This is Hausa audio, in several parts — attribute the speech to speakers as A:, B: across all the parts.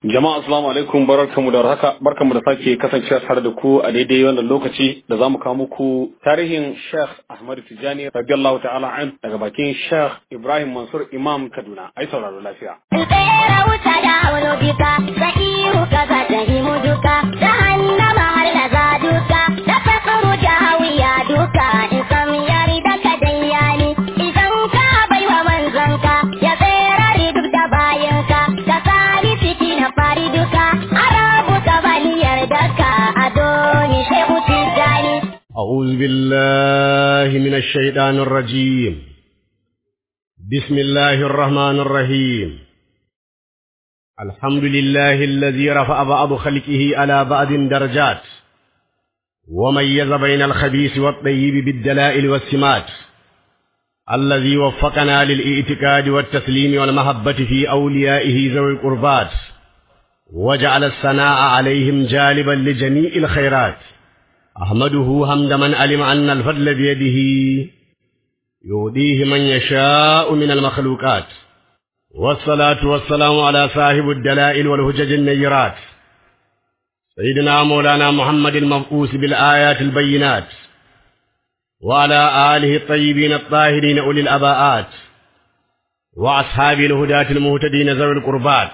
A: Jama'a assalamu alaikum barkanmu da haka barkanmu da sake kasancewa tare da ku a daidai wannan lokaci da zamu kawo muku tarihin Sheikh Ahmad Tijani radiyallahu ta'ala an daga bakin Sheikh Ibrahim Mansur Imam Kaduna ai sauraro lafiya.
B: Tsere wuta da auno duka, sa'ihu kaza ta himu duka, jahannama har da za duka, da fasuru jahawiya duka, in sam yari da ka dayyani, idan ka baiwa manzanka, ya tsere duk da bayanka, ka sami fiti na fari duka, arabu ka bani yardaka, adoni shehu tijani.
C: أعوذ بالله من الشيطان الرجيم بسم الله الرحمن الرحيم الحمد لله الذي رفع بعض خلقه على بعض درجات وميز بين الخبيث والطيب بالدلائل والسمات الذي وفقنا للاعتقاد والتسليم والمحبة في أوليائه ذوي القربات وجعل الثناء عليهم جالبا لجميع الخيرات أحمده حمد من علم أن الفضل بيده يهديه من يشاء من المخلوقات والصلاة والسلام على صاحب الدلائل والهجج النيرات سيدنا مولانا محمد المبعوث بالآيات البينات وعلى آله الطيبين الطاهرين أولي الأباءات وأصحاب الهداة المهتدين ذوي القربات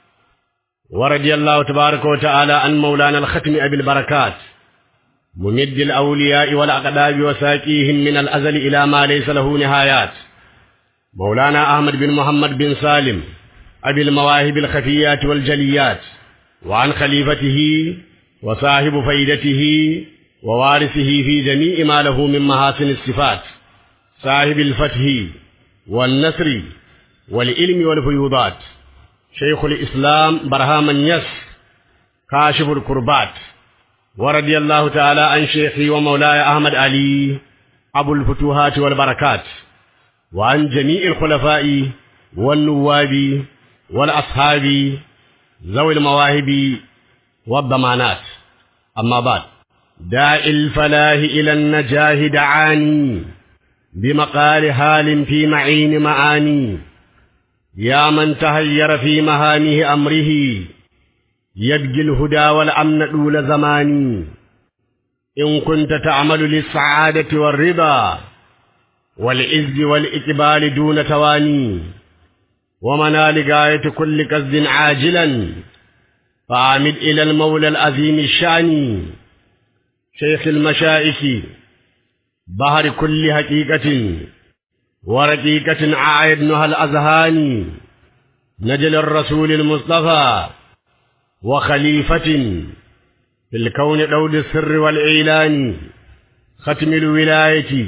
C: ورضي الله تبارك وتعالى عن مولانا الختم أبي البركات ممد الأولياء والأقداب وساكيهم من الأزل إلى ما ليس له نهايات مولانا أحمد بن محمد بن سالم أبي المواهب الخفيات والجليات وعن خليفته وصاحب فيدته ووارثه في جميع ما له من محاسن الصفات صاحب الفتح والنصر والعلم والفيوضات شيخ الإسلام برهام يس كاشف الكربات ورضي الله تعالى عن شيخي ومولاي أحمد علي أبو الفتوحات والبركات وعن جميع الخلفاء والنواب والأصحاب ذوي المواهب والضمانات أما بعد داء الفلاح إلى النجاه دعاني بمقال حال في معين معاني يا من تهير في مهامه أمره يبقي الهدى والأمن طول زماني إن كنت تعمل للسعادة والرضا والعز والإقبال دون تواني ومنال غاية كل قصد عاجلا فعامد إلى المولى العظيم الشان شيخ المشائخ بحر كل حقيقة ورقيقة عايدنها الأذهان نجل الرسول المصطفى وخليفة في الكون دود السر والإعلان ختم الولاية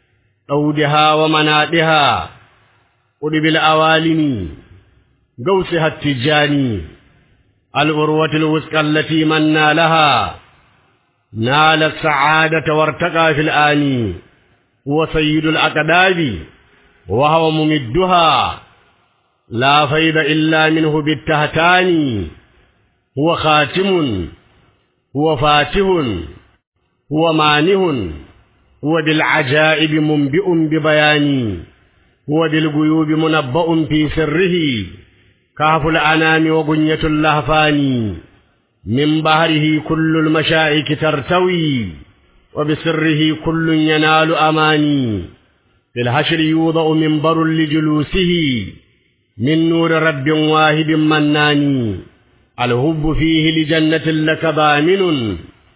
C: دودها ومنادها قلب الأوالم قوسها التجاني الأروة الوثقى التي من نالها نال السعادة وارتقى في الآن هو سيد الأقداب وهو ممدها لا فيض إلا منه بالتهتان هو خاتم هو فاتح هو مانه هو بالعجائب منبئ ببيان هو بالغيوب منبأ في سره كهف الأنام وبنية اللهفان من بحره كل المشائك ترتوي وبسره كل ينال أماني في الحشر يوضع منبر لجلوسه من نور رب واهب مناني الهب فيه لجنة لك ضامن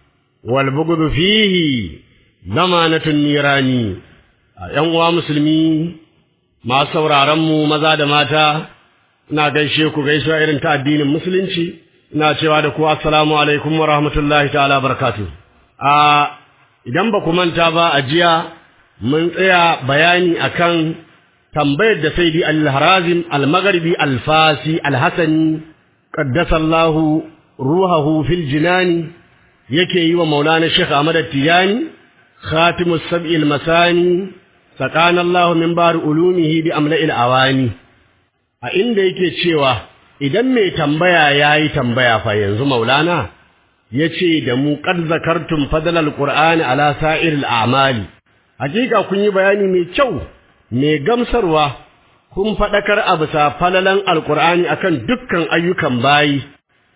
C: والبغض فيه ضمانة النيران ‘yan musulmi masu sauraronmu maza da mata ina gaishe ku gaisuwa irin ta addinin musulunci ina cewa da ku assalamu alaikum wa rahmatullahi ta'ala barakatu a idan ba ku manta ba a jiya mun tsaya bayani akan tambayar da saidi al-harazim al-maghribi al-fasi al-hasani qaddasallahu ruhahu fil jinani yake yi wa maulana Sheikh Ahmad Tijani khatimus sab'il masani sakana Allah min bar ulumihi bi amla'il awani a inda yake cewa idan mai tambaya yayi tambaya fa yanzu maulana yace da mu qad zakartum fadlal qur'ani ala sa'iril a'mali hakika kun yi bayani mai kyau mai gamsarwa kun faɗakar a bisa falalan alkur'ani akan dukkan ayyukan bayi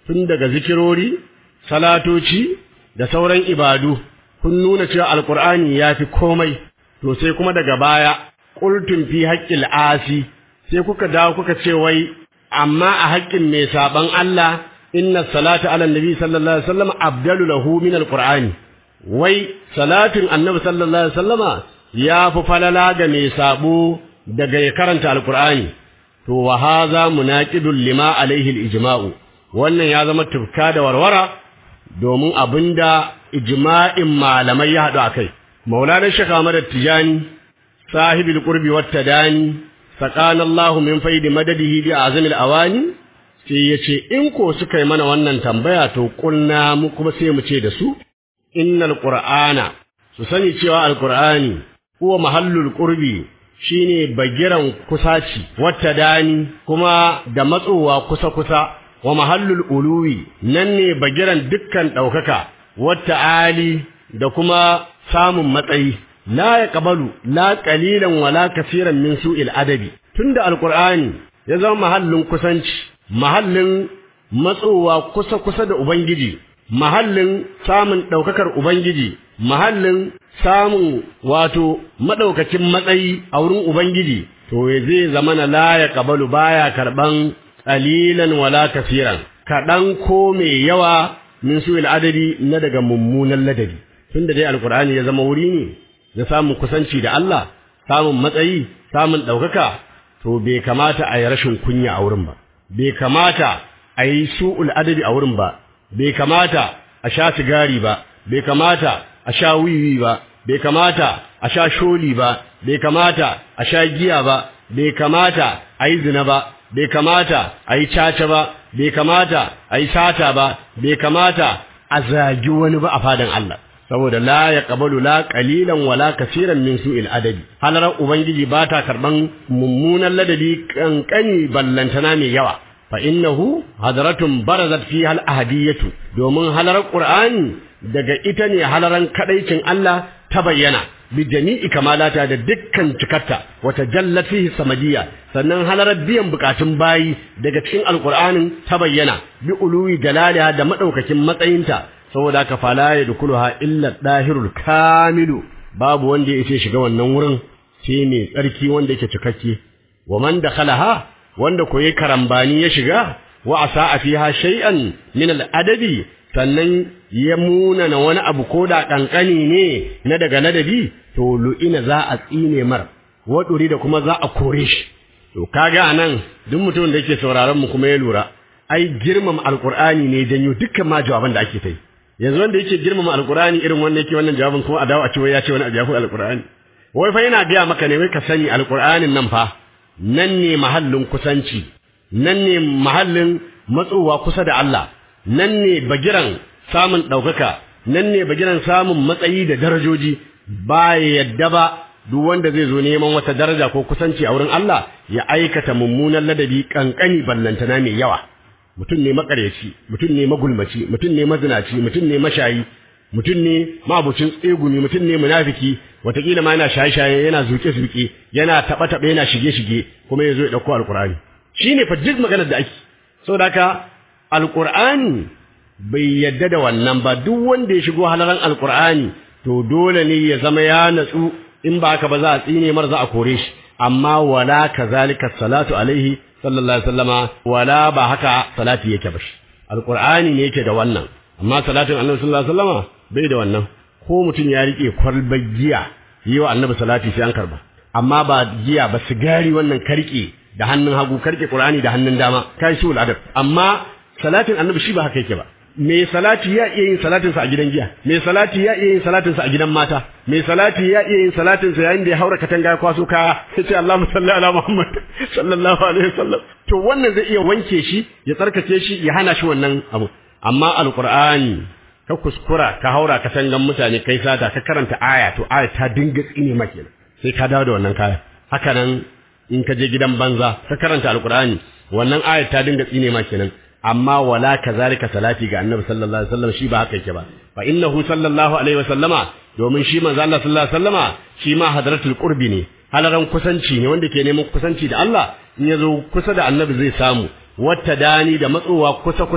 C: tun daga zikirori salatoci da sauran ibadu kun nuna cewa alqur'ani yafi komai to sai kuma daga baya qultum fi haqqil asi sai kuka dawo kuka ce wai amma a haƙƙin mai saban Allah inna salata ala nabi sallallahu alaihi wasallam abdalu lahu min alqur'ani wai salatin annabi sallallahu alaihi wasallama ya fi falala ga mai sabo daga ya karanta alqur'ani to wa hadha munaqidul lima alaihi alijma'u wannan ya zama tufka da warwara domin abinda ijma'in malamai ya haɗu akai maulana shekha Ahmad Tijani sahibul qurbi wat tadani sakana Allah min faidi madadihi bi azamil awani sai yace in ko suka yi mana wannan tambaya to kulna mu kuma sai mu ce da su innal qur'ana su sani cewa alqur'ani huwa mahallul qurbi shine bagiran kusaci wata dani kuma da matsowa kusa kusa wa mahallul uluwi nan ne bagiran dukkan daukaka wata ali da kuma samun matsayi la yaqbalu la qalilan wala kaseeran min su'il adabi tunda alqur'ani ya zama mahallin kusanci mahallin matsowa kusa kusa da ubangiji mahallin samun daukakar ubangiji mahallin samun wato madaukakin matsayi a wurin ubangiji to zai zama na la yaqbalu baya karban qalilan wala kaseeran kadan ko mai yawa min su'il adabi na daga mummunan ladabi tunda dai alqur'ani ya zama wuri ne da samun kusanci da Allah, samun matsayi, samun ɗaukaka, to bai kamata a yi rashin kunya a wurin ba, bai kamata a yi su'ul adabi a wurin ba, bai kamata a sha sigari ba, bai kamata a sha wiwi ba, bai kamata a sha sholi ba, bai kamata a sha giya ba, bai kamata a yi zina ba, bai kamata a yi caca ba, bai kamata a yi sata ba, bai kamata a zagi wani ba a fadan Allah. saboda la ya qabalu la qalilan wala kaseeran min su'il adabi halarar ubangiji ba ta karban mummunan ladabi kankani ballantana mai yawa fa innahu hadratun barazat fi hal ahadiyatu domin halarar qur'ani daga ita ne halaran kadaicin Allah ta bayyana bi jami'i kamalata da dukkan cikarta wata jallat fihi samadiyya sannan halarar biyan bukatun bayi daga cikin alqur'anin ta bayyana bi uluwi dalaliha da madaukakin matsayinta saboda haka fala ya dukuluha illa dahirul kamilu babu wanda ya ce shiga wannan wurin sai mai tsarki wanda yake cikakke wa man dakhalaha wanda ko yayi karambani ya shiga wa asaa fiha shay'an min al adabi sannan ya muna na wani abu ko da kankani ne na daga ladabi to lu'ina za a tsine mar waduri da kuma za a kore shi to kaga anan duk mutumin da yake sauraron mu kuma ya lura ai girmama alqur'ani ne janyo dukkan ma jawaban da ake ta yi yanzu wanda yake girmama alqur'ani irin wannan yake wannan jawabin kuma a dawo a ce wai ya ce wani abu ya fi alqur'ani wai fa yana gaya maka ne wai ka sani alqur'anin nan fa nan ne mahallin kusanci nan ne mahallin matsowa kusa da Allah nan ne bagiran samun ɗaukaka nan ne bagiran samun matsayi da darajoji ba yadda ba duk wanda zai zo neman wata daraja ko kusanci a wurin Allah ya aikata mummunan ladabi kankani ballantana mai yawa mutum ne makaryaci mutum ne magulmaci mutum ne mazinaci mutum ne mashayi mutum ne mabucin tsegumi mutum ne munafiki watakila ma yana shaye-shaye yana zuke-zuke yana taɓa-taɓa yana shige-shige kuma ya zo ya ɗauko alƙur'ani shi ne fa duk maganar da ake saboda haka alƙur'ani bai yadda da wannan ba duk wanda ya shigo halaran alƙur'ani to dole ne ya zama ya natsu in ba haka ba za a tsine mar za a kore shi amma wala kazalika salatu alaihi sallallahu alaihi wasallama wala ba haka salati yake ba alqur'ani ne yake da wannan amma salatin annabi sallallahu alaihi wasallama bai da wannan ko mutum ya rike kwalbar giya yi wa annabi salati sai an karba amma ba giya ba sigari wannan karke da hannun hagu karke qur'ani da hannun dama kai su adab amma salatin annabi shi ba haka yake ba mai salati ya iya yin salatinsa a gidan giya mai salati ya iya yin salatinsa a gidan mata mai salati ya iya yin salatinsa yayin da ya haura katanga ya kwaso kaya ya ce Allahumma salli ala Muhammad sallallahu alaihi wasallam to wannan zai iya wanke shi ya tsarkake shi ya hana shi wannan abu amma alqur'ani ka kuskura ka haura katangan mutane kai sata ka karanta aya to aya ta dinga tsine maka sai ka dawo da wannan kaya haka nan in ka je gidan banza ka karanta alqur'ani wannan aya ta dinga tsine maka kenan amma wala kazalika salati ga annabi sallallahu alaihi wasallam shi ba haka yake ba fa innahu sallallahu alaihi wasallama domin shi manzo Allah sallallahu alaihi wasallama shi ma hadratul qurbi ne halaran kusanci ne wanda ke neman kusanci da Allah in yazo kusa da annabi zai samu wata dani da matsowa kusa kusa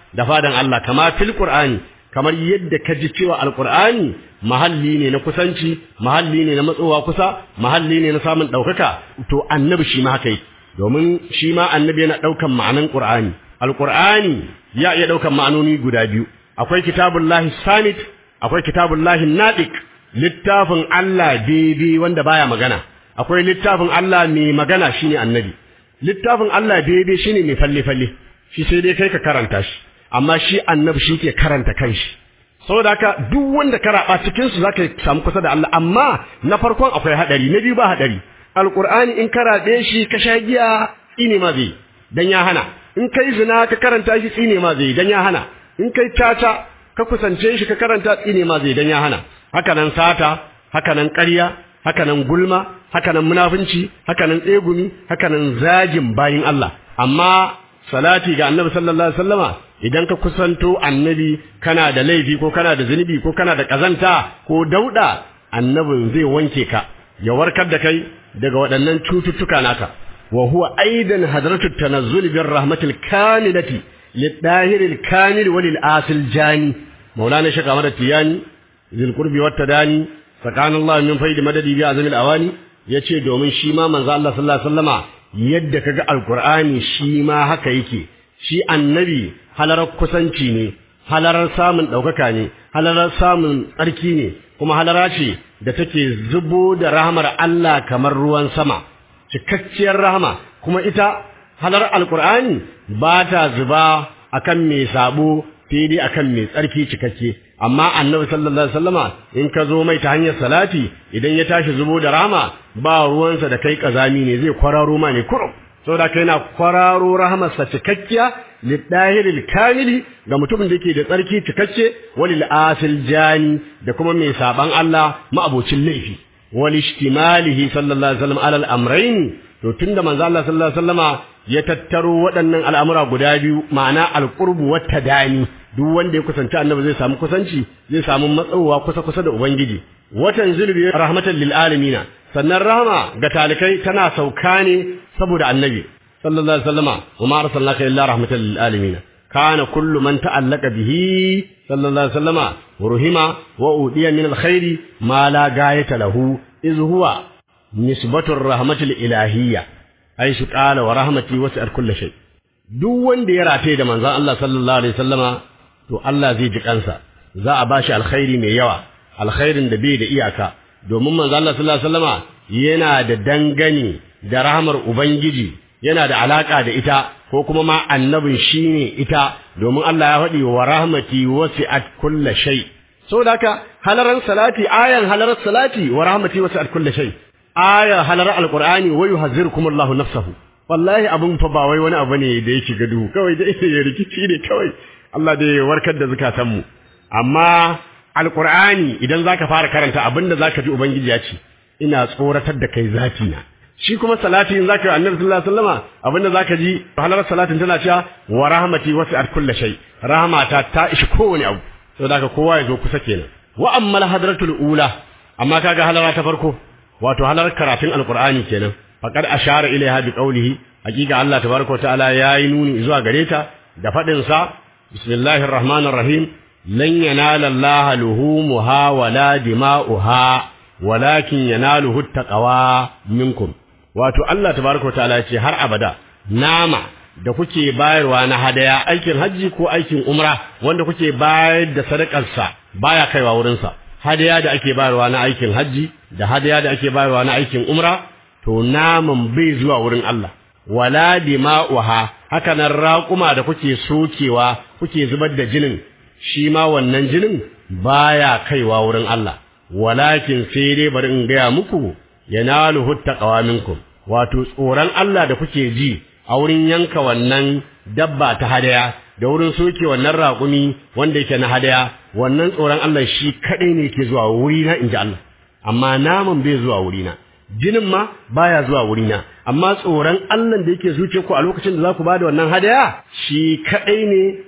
C: da fadan Allah kama fil qur'ani kamar yadda ka ji cewa alqur'ani mahalli ne na kusanci mahalli ne na matsowa kusa mahalli ne na samun daukaka to annabi shi ma haka yake domin shi ma annabi yana daukan ma'anan qur'ani alqur'ani ya iya daukan ma'anoni guda biyu akwai kitabullahi sanit akwai kitabullahi nadiq littafin Allah bebe wanda baya magana akwai littafin Allah mai magana shine annabi littafin Allah bebe shine mai falle falle shi sai dai kai ka karanta shi amma shi annabi shi ke karanta kanshi saboda haka duk wanda ka raba cikin su zaka samu kusa da Allah amma na farkon akwai hadari na biyu ba hadari alqur'ani in ka rabe shi ka sha giya tsine ma zai dan ya hana in kai zina ka karanta shi tsine ma zai dan ya hana in kai tata ka kusance shi ka karanta tsine ma zai dan ya hana haka nan sata haka nan ƙarya haka nan gulma haka nan munafunci haka nan tsegumi haka nan zagin bayin Allah amma salati ga annabi sallallahu alaihi wasallama idan ka kusanto annabi kana da laifi ko kana da zunubi ko kana da kazanta ko dauda annabin zai wanke ka ya warkar da kai daga waɗannan cututtuka naka wa huwa aidan hadratu tanazzul bir rahmatil kamilati lidahiril kamil walil asil jani maulana shaka mada tiyani zil qurbi wat tadani sakanallahu min faidi madadi bi azamil awani yace domin shi ma manzo Allah sallallahu alaihi wasallama yadda kaga alqur'ani shi ma haka yake shi annabi halarar kusanci ne halarar samun ɗaukaka ne halarar samun tsarki ne kuma halara ce da take zubo da rahamar Allah kamar ruwan sama cikakkiyar rahama kuma ita halar alkur'ani ba ta zuba akan mai sabo sai dai akan mai tsarki cikakke amma annabi sallallahu alaihi wasallama in ka zo mai ta hanyar salati idan ya tashi zubo da rahama ba ruwansa da kai kazami ne zai kwararo ma ne kurum saboda kai na kwararo rahamarsa cikakkiya lidahiril kamili ga mutumin da yake da tsarki cikakke walil asil jani da kuma mai saban Allah ma'abocin laifi wal ishtimalihi sallallahu alaihi wasallam alal amrayn to tunda manzo Allah sallallahu alaihi wasallama ya tattaro waɗannan al'amura guda biyu ma'ana alqurbu wat tadani duk wanda ya kusanci annabi zai samu kusanci zai samu matsawa kusa kusa da ubangiji watan zulbi rahmatan lil alamin sannan rahama ga talikai tana sauka ne saboda annabi sallallahu alaihi wasallama wa ma arsalnaka illa rahmatan lil alamin kana kullu man ta'allaka bihi sallallahu alaihi wasallama ruhima wa udiya min alkhairi ma la gayata lahu iz huwa nisbatu rahmatil ilahiyya aisu qala wa rahmati wasi'at kulli shay duk wanda ya rataye da manzon Allah sallallahu alaihi wasallama to Allah zai ji kansa za a bashi alkhairi mai yawa alkhairin da bai da iyaka domin manzon Allah sallallahu alaihi wasallama yana da dangane da rahmar ubangiji yana da alaka da ita ko kuma ma annabin shine ita domin Allah ya faɗi wa rahmati wasi'at kulli shay saboda haka halaran salati ayan halarar salati wa rahmati wasi'at kulli shay aya halarar alqur'ani wa yuhazzirukumullahu nafsahu wallahi abun fa ba wai wani abu ne da yake gadu kawai da yake rikici ne kawai Allah da ya warkar da zakatan mu amma alqur'ani idan zaka fara karanta abinda zaka ji ubangiji ya ce ina tsoratar da kai zafi na shi kuma salati in zaka yi annabi sallallahu alaihi wasallama abinda zaka ji halar salatin tana cewa wa rahmati wasi'at kulli shay rahmata ta ishi kowane abu saboda haka kowa ya zo kusa kenan wa ammal hadratul ula amma kaga halara ta farko wato halar karatun alqur'ani kenan faqad ashara ilaiha bi qawlihi hakika Allah tabaraka wa ta'ala yayi nuni zuwa gare ta da fadin sa bismillahir rahmanir rahim lan yanala Allah luhumuha wala dima'uha walakin yanaluhu taqwa minkum wato Allah tabaraka ta'ala ce har abada nama da kuke bayarwa na hadaya aikin haji ko aikin umra wanda kuke bayar da sadakar sa baya kaiwa wurin sa hadaya da ake bayarwa na aikin haji da hadaya da ake bayarwa na aikin umra to naman bai zuwa wurin Allah wala dima'uha haka nan raƙuma da kuke sokewa kuke zubar da jinin shi ma wannan jinin baya kaiwa wurin Allah walakin sai dai bari in gaya muku yanaluhu taqwa minkum wato tsoron Allah da kuke ji a wurin yanka wannan dabba ta hadaya da wurin soke wannan raƙumi wanda yake na hadaya wannan tsoron Allah shi kadai ne yake zuwa wurina inji Allah amma naman bai zuwa wurina jinin ma baya zuwa wurina amma tsoron Allah da yake zuce ku a lokacin da za ku bada wannan hadaya shi kadai ne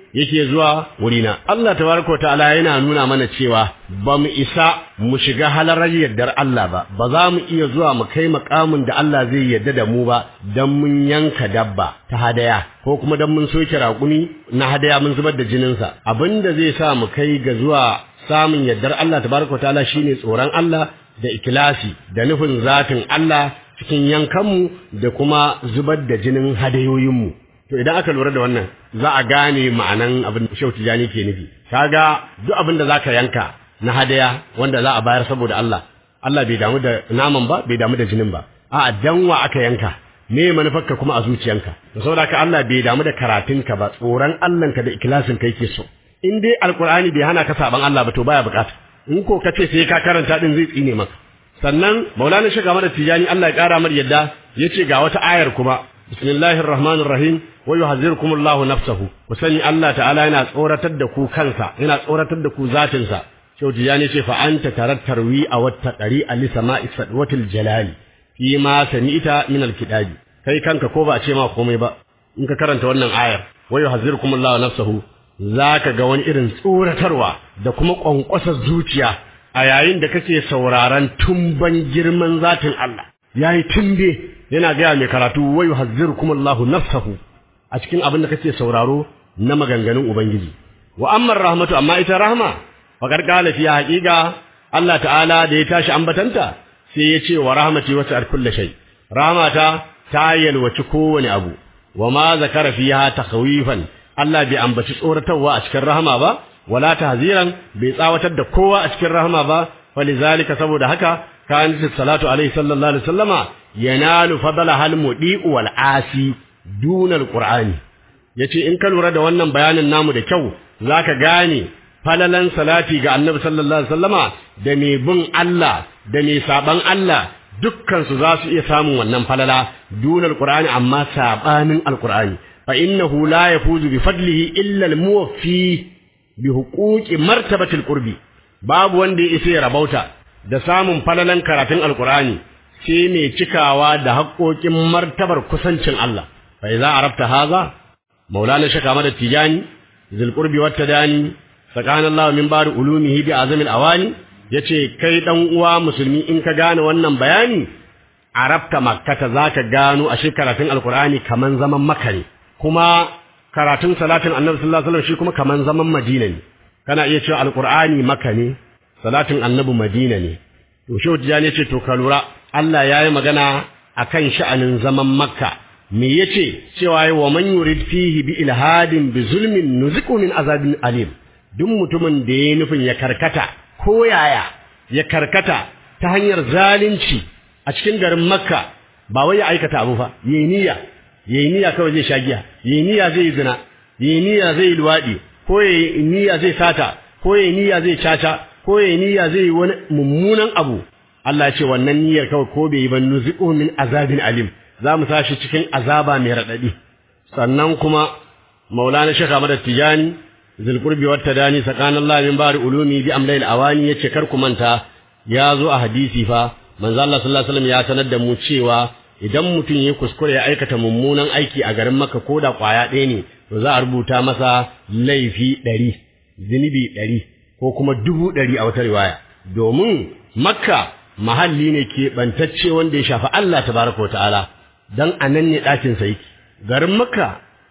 C: yake zuwa wurina Allah tabaraka ta'ala yana nuna mana cewa ba mu isa mu shiga halarar yardar Allah ba ba za mu iya zuwa mu kai makamin da Allah zai yarda da mu ba dan mun yanka dabba ta hadaya ko kuma dan mun soke raƙumi na hadaya mun zubar da jininsa abinda zai sa mu kai ga zuwa samun yardar Allah tabaraka ta'ala shine tsoron Allah da ikilasi da nufin zatin Allah cikin yankanmu da kuma zubar da jinin hadayoyinmu to idan aka lura da wannan za a gane ma'anan abin da Shehu Tijani ke nufi kaga duk abin da zaka yanka na hadaya wanda za a bayar saboda Allah Allah bai damu da naman ba bai damu da jinin ba a'a danwa aka yanka me manufarka kuma a zuciyanka to saboda haka Allah bai damu da karatunka ba tsoron Allahnka da ikhlasin ka yake so in dai alkur'ani bai hana ka saban Allah ba to baya bukata in ko kace sai ka karanta din zai tsine maka sannan maulana shiga mada tijani Allah ya kara mar yadda yace ga wata ayar kuma bismillahir rahmanir rahim wa yuhazzirukumullahu nafsahu ku sani Allah ta'ala yana tsoratar da ku kansa yana tsoratar da ku zatin sa Shehu Tijani ce fa anta tarattarwi a wata ɗari a lisama'i sadwatil jalali fi ma sami'ita min alkitabi kai kanka ko ba a ce ma komai ba in ka karanta wannan ayar wa yuhazzirukumullahu nafsahu zaka ga wani irin tsoratarwa da kuma kwankwasar zuciya a yayin da kake sauraron tumban girman zatin Allah yayi tumbe yana gaya mai karatu wa yuhazzirukumullahu nafsahu a cikin abin da kake sauraro na maganganun ubangiji wa amma rahmatu amma ita rahma faqad qala fi haqiqa Allah ta'ala da ya tashi ambatanta sai ya ce wa rahmati wasi'at kulli shay rahmata ta yalwaci kowane abu wa ma zakara fiha takhwifan Allah bai ambaci tsoratarwa a cikin rahama ba wala tahziran bai tsawatar da kowa a cikin rahama ba falizalika saboda haka kan salatu alaihi sallallahu alaihi wasallama yanalu fadala hal mudi'u wal asi duna alqur'ani yace in ka lura da wannan bayanin namu da kyau zaka gane falalan salati ga annabi sallallahu alaihi wasallama da mai bin Allah da mai saban Allah dukkan su za su iya samun wannan falala duna alqur'ani amma sabanin alqur'ani fa innahu la yafuzu bi fadlihi illa almuwaffi bi huquqi martabati alqurbi babu wanda ya isa ya rabauta da samun falalan karatun alqur'ani sai mai cikawa da haƙoƙin martabar kusancin Allah fa idza arabta haza maulana shaka mada tijani zil qurbi wat tadani sakanallahu min bari ulumihi bi azamil awani yace kai dan uwa musulmi in ka gane wannan bayani arabta makkata zaka gano a karatun alqur'ani kaman zaman makka ne kuma karatun salatin annabi sallallahu alaihi wasallam shi kuma kaman zaman madina ne kana iya cewa alqur'ani makka ne salatin annabi madina ne to shehu tijani yace to ka lura Allah yayi magana akan sha'anin zaman makka me yace cewa wa man yurid fihi bi ilhadin bi zulmin nuziqu min azabin alim duk mutumin da yayi nufin ya karkata ko yaya ya karkata ta hanyar zalunci a cikin garin makka ba wai ya aikata abu fa yayi niyya yayi niyya kawai zai shagiya yayi niyya zai zina yayi niyya zai luwadi ko yayi niyya zai sata ko yayi niyya zai caca ko yayi niyya zai yi wani mummunan abu Allah ya ce wannan niyyar kawai ko bai yi ba nuziqu min azabin alim za mu sashi cikin azaba mai raɗaɗi sannan kuma maulana shekha madar tijani zulqurbi wat tadani sakanallahi min bari ulumi bi amlail awani yace kar ku manta ya zo a hadisi fa manzo Allah sallallahu alaihi wasallam ya sanar da mu cewa idan mutum ya kuskure ya aikata mummunan aiki a garin Makka ko da kwaya ɗaya ne to za a rubuta masa laifi ɗari zunubi ɗari ko kuma dubu ɗari a wata riwaya domin Makka mahalli ne keɓantacce wanda ya shafi Allah tabaraka wa ta'ala dan anan ne ɗakin sa yake garin makka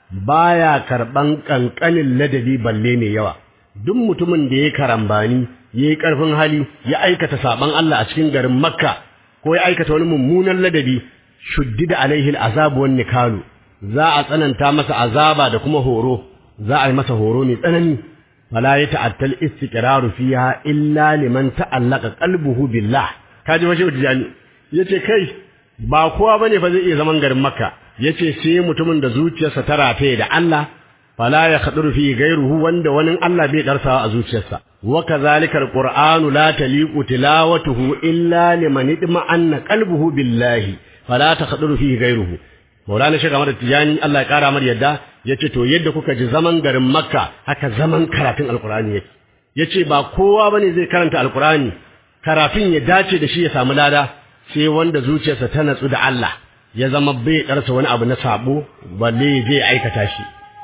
C: baya karɓan ƙanƙanin ladabi balle mai yawa duk mutumin da ya karambani ya yi ƙarfin hali ya aikata saɓan Allah a cikin garin makka ko ya aikata wani mummunan ladabi shuddida alaihi azabu wan nikalu za a tsananta masa azaba da kuma horo za a yi masa horo mai tsanani fala ya ta'attal istiqraru fiha illa liman ta'allaqa qalbuhu billah kaji washe tijani yace kai ba kowa bane fa zai iya zaman garin makka yace sai mutumin da zuciyarsa ta rataye da Allah fala ya khaduru fi ghayruhu wanda wani Allah bai darsawa a zuciyarsa wa kadhalika alqur'anu la taliqu tilawatuhu illa liman idma'anna qalbuhu billahi fala takhaduru fi ghayruhu Maulana Sheikh Ahmad Tijani Allah ya kara mar yadda yace to yadda kuka ji zaman garin Makka haka zaman karatun Alqur'ani yake yace ba kowa bane zai karanta Alqur'ani karatun ya dace da shi ya samu lada sai wanda zuciyarsa ta natsu da Allah ya zama bai karsa wani abu na sabo balle zai aikata shi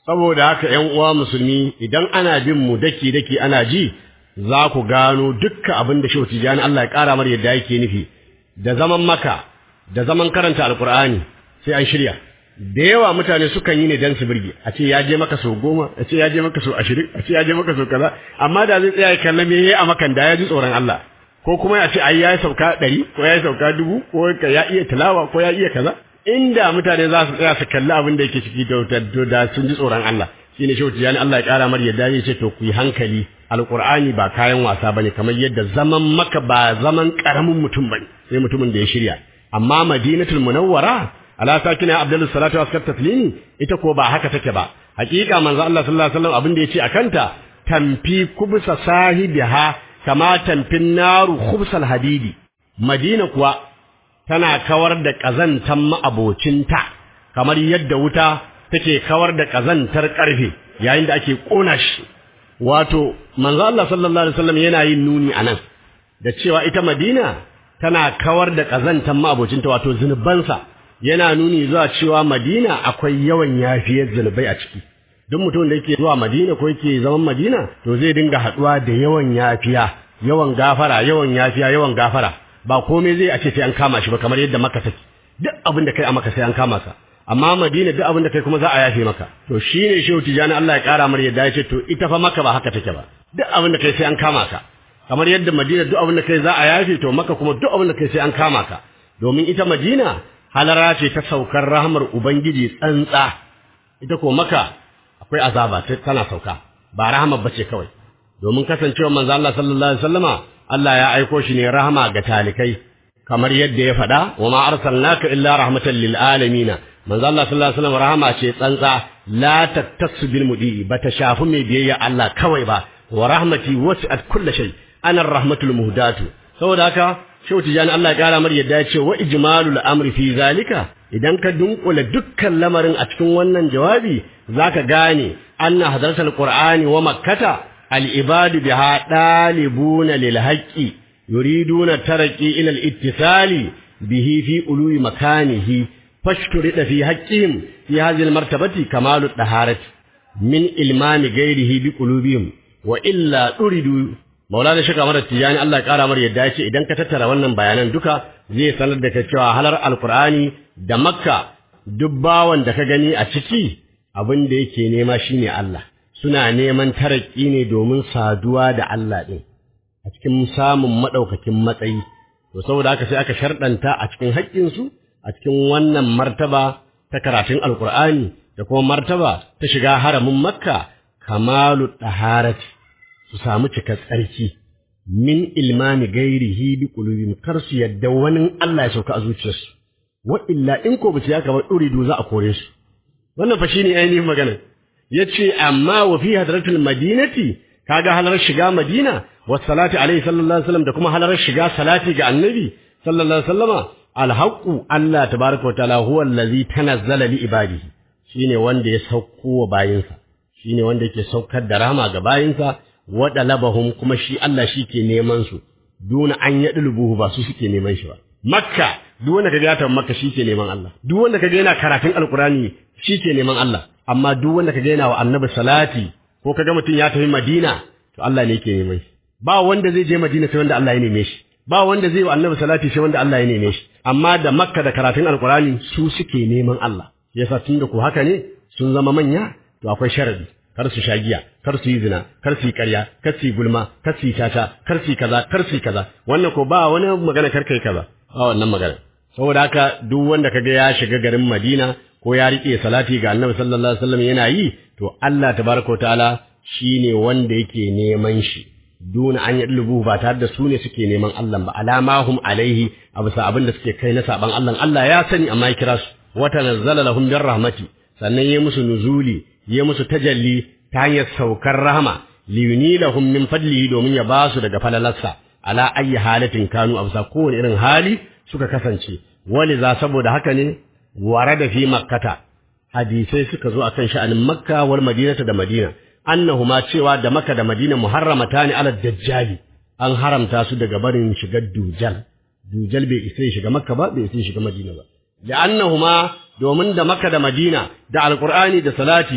C: saboda haka ƴan uwa musulmi idan ana bin mu daki daki ana ji za ku gano dukkan abin da Shehu Tijani Allah ya ƙara mar yadda yake nufi da zaman maka da zaman karanta alkur'ani sai an shirya da yawa mutane sukan yi ne dan su birge a ce ya je maka sau goma a ce ya je maka sau ashirin a ce ya je maka sau kaza amma da zai tsaya ya kalla me yayi a makan da ya ji tsoron Allah ko kuma ya ce ai ya sauka ɗari ko ya sauka dubu ko ya iya tilawa ko ya iya kaza inda mutane za su tsaya su kalli abin da yake ciki da da sun ji tsoron Allah shine shehu tijani Allah ya kara mar yadda ya ce to ku yi hankali alqur'ani ba kayan wasa bane kamar yadda zaman maka ba zaman karamin mutum bane sai mutumin da ya shirya amma madinatul munawwara ala sakina abdulus salatu wa taslimi ita ko ba haka take ba hakika manzo Allah sallallahu alaihi wasallam abin da yace akanta tamfi kubsa sahibiha kama tamfin naru khubsal hadidi madina kuwa tana kawar da kazantan ma'abocinta kamar yadda wuta take kawar da kazantar karfe yayin da ake kona shi wato manzo Allah sallallahu alaihi wasallam yana yin nuni anan da cewa ita madina tana kawar da kazantan ma'abocinta wato zunubansa yana nuni zuwa cewa Madina akwai yawan yafiyar zunubai a ciki duk mutumin da yake zuwa Madina ko yake zaman Madina to zai dinga haduwa da yawan yafiya yawan gafara yawan yafiya yawan gafara ba komai zai a ce sai an kama shi ba kamar yadda Makka take duk abin da kai a Makka sai an kama sa amma Madina duk abin da kai kuma za a yafe maka to shine Shehu Tijani Allah ya kara mar yadda ya ce to ita fa Makka ba haka take ba duk abin da kai sai an kama ka kamar yadda Madina duk abin da kai za a yafe to Makka kuma duk abin da kai sai an kama ka domin ita Madina halara ce ta saukar rahmar Ubangiji tsantsa, ita ko maka akwai azaba tana sauka, ba rahmar bace kawai, domin kasancewa manzo Allah sallallahu Alaihi wasallama Allah ya aiko shi ne rahama ga talikai, kamar yadda ya faɗa, wa ma arsalnaka illa rahmatan lil alamina. Manzo Allah sallallahu Alaihi wasallam rahama ce tsantsa, la tattasu bil mudi ba ta shafi mai biyayya Allah kawai ba, wa rahmati wasi'at kulli shay, ana rahmatul muhdatu. Saboda haka Shehu Tijjani Allah ya ƙara mar yadda ya ce wa ijmalul amri fi zalika idan ka dunkula dukkan lamarin a cikin wannan jawabi zaka gane anna hadratul qur'ani wa makkata al ibadu biha dalibuna lil haqqi yuriduna taraqi ila al ittisali bihi fi ului makanihi fashturida fi haqqihim fi hadhihi al martabati kamalu daharati min ilmami ghairihi bi qulubihim wa illa uridu Maulana Sheikh Ahmad Tijani Allah ya kara mar yadda ya ce idan ka tattara wannan bayanan duka zai sanar da kai cewa halar Alkur'ani da Makka duk bawan da ka gani a ciki abin da yake nema shine Allah suna neman taraki ne domin saduwa da Allah din a cikin samun madaukakin matsayi to saboda haka sai aka sharɗanta a cikin haƙƙin su a cikin wannan martaba ta karatun Alkur'ani da kuma martaba ta shiga haramin Makka kamalu taharati su samu cikar tsarki min ilmami gairihi bi qulubihim kar su yadda wani Allah ya sauka a zuciyarsu wa illa in ko bace ya kaba uridu za a kore su wannan fa shine ainihin magana yace amma wa fi hadratul madinati kaga halar shiga madina wa salati alaihi sallallahu alaihi wasallam da kuma halar shiga salati ga annabi sallallahu alaihi wasallama alhaqu Allah tabaraka wa ta'ala huwa allazi tanazzala li ibadihi shine wanda ya sauko wa bayinsa shine wanda yake saukar da rahama ga bayinsa waɗa labahum kuma shi Allah shi ke neman su duna an yaɗi lubuhu ba su suke neman shi ba makka duk wanda kaga ya tafi makka shi ke neman Allah duk wanda kaga yana karatun alkurani shi ke neman Allah amma duk wanda kaga yana wa annabi salati ko kaga mutum ya tafi madina to Allah ne yake neman shi ba wanda zai je madina sai wanda Allah ya neme shi ba wanda zai wa annabi salati sai wanda Allah ya neme shi amma da makka da karatun alkurani su suke neman Allah yasa tunda ko haka ne sun zama manya to akwai sharadi kar su sha giya kar su yi zina kar su yi ƙarya kar su yi gulma kar su yi tata kar su yi kaza kar su yi kaza wannan ko ba wani magana kar kai kaza ba wannan magana saboda haka duk wanda kaga ya shiga garin Madina ko ya rike salati ga Annabi sallallahu alaihi wasallam yana yi to Allah tabaraka wa ta'ala shine wanda yake neman shi duna an yadlubu ba tare da su ne suke neman Allah ba alamahum alaihi abu sa abin da suke kai na saban Allah Allah ya sani amma ya kira su wa tanazzala lahum bir rahmati sannan ya musu nuzuli ya musu tajalli ta hanyar saukar rahama liyunilahum min fadlihi domin ya ba su daga falalarsa ala ayi halatin kanu amsa kowane irin hali suka kasance wali za saboda haka ne warada fi makkata hadisai suka zo akan sha'anin makka wal madinata da madina annahuma cewa da makka da madina muharramatani ala dajjali an haramta su daga barin shigar dujal dujal bai isa shiga makka ba bai isa shiga madina ba li'annahuma domin da makka da madina da alqur'ani da salati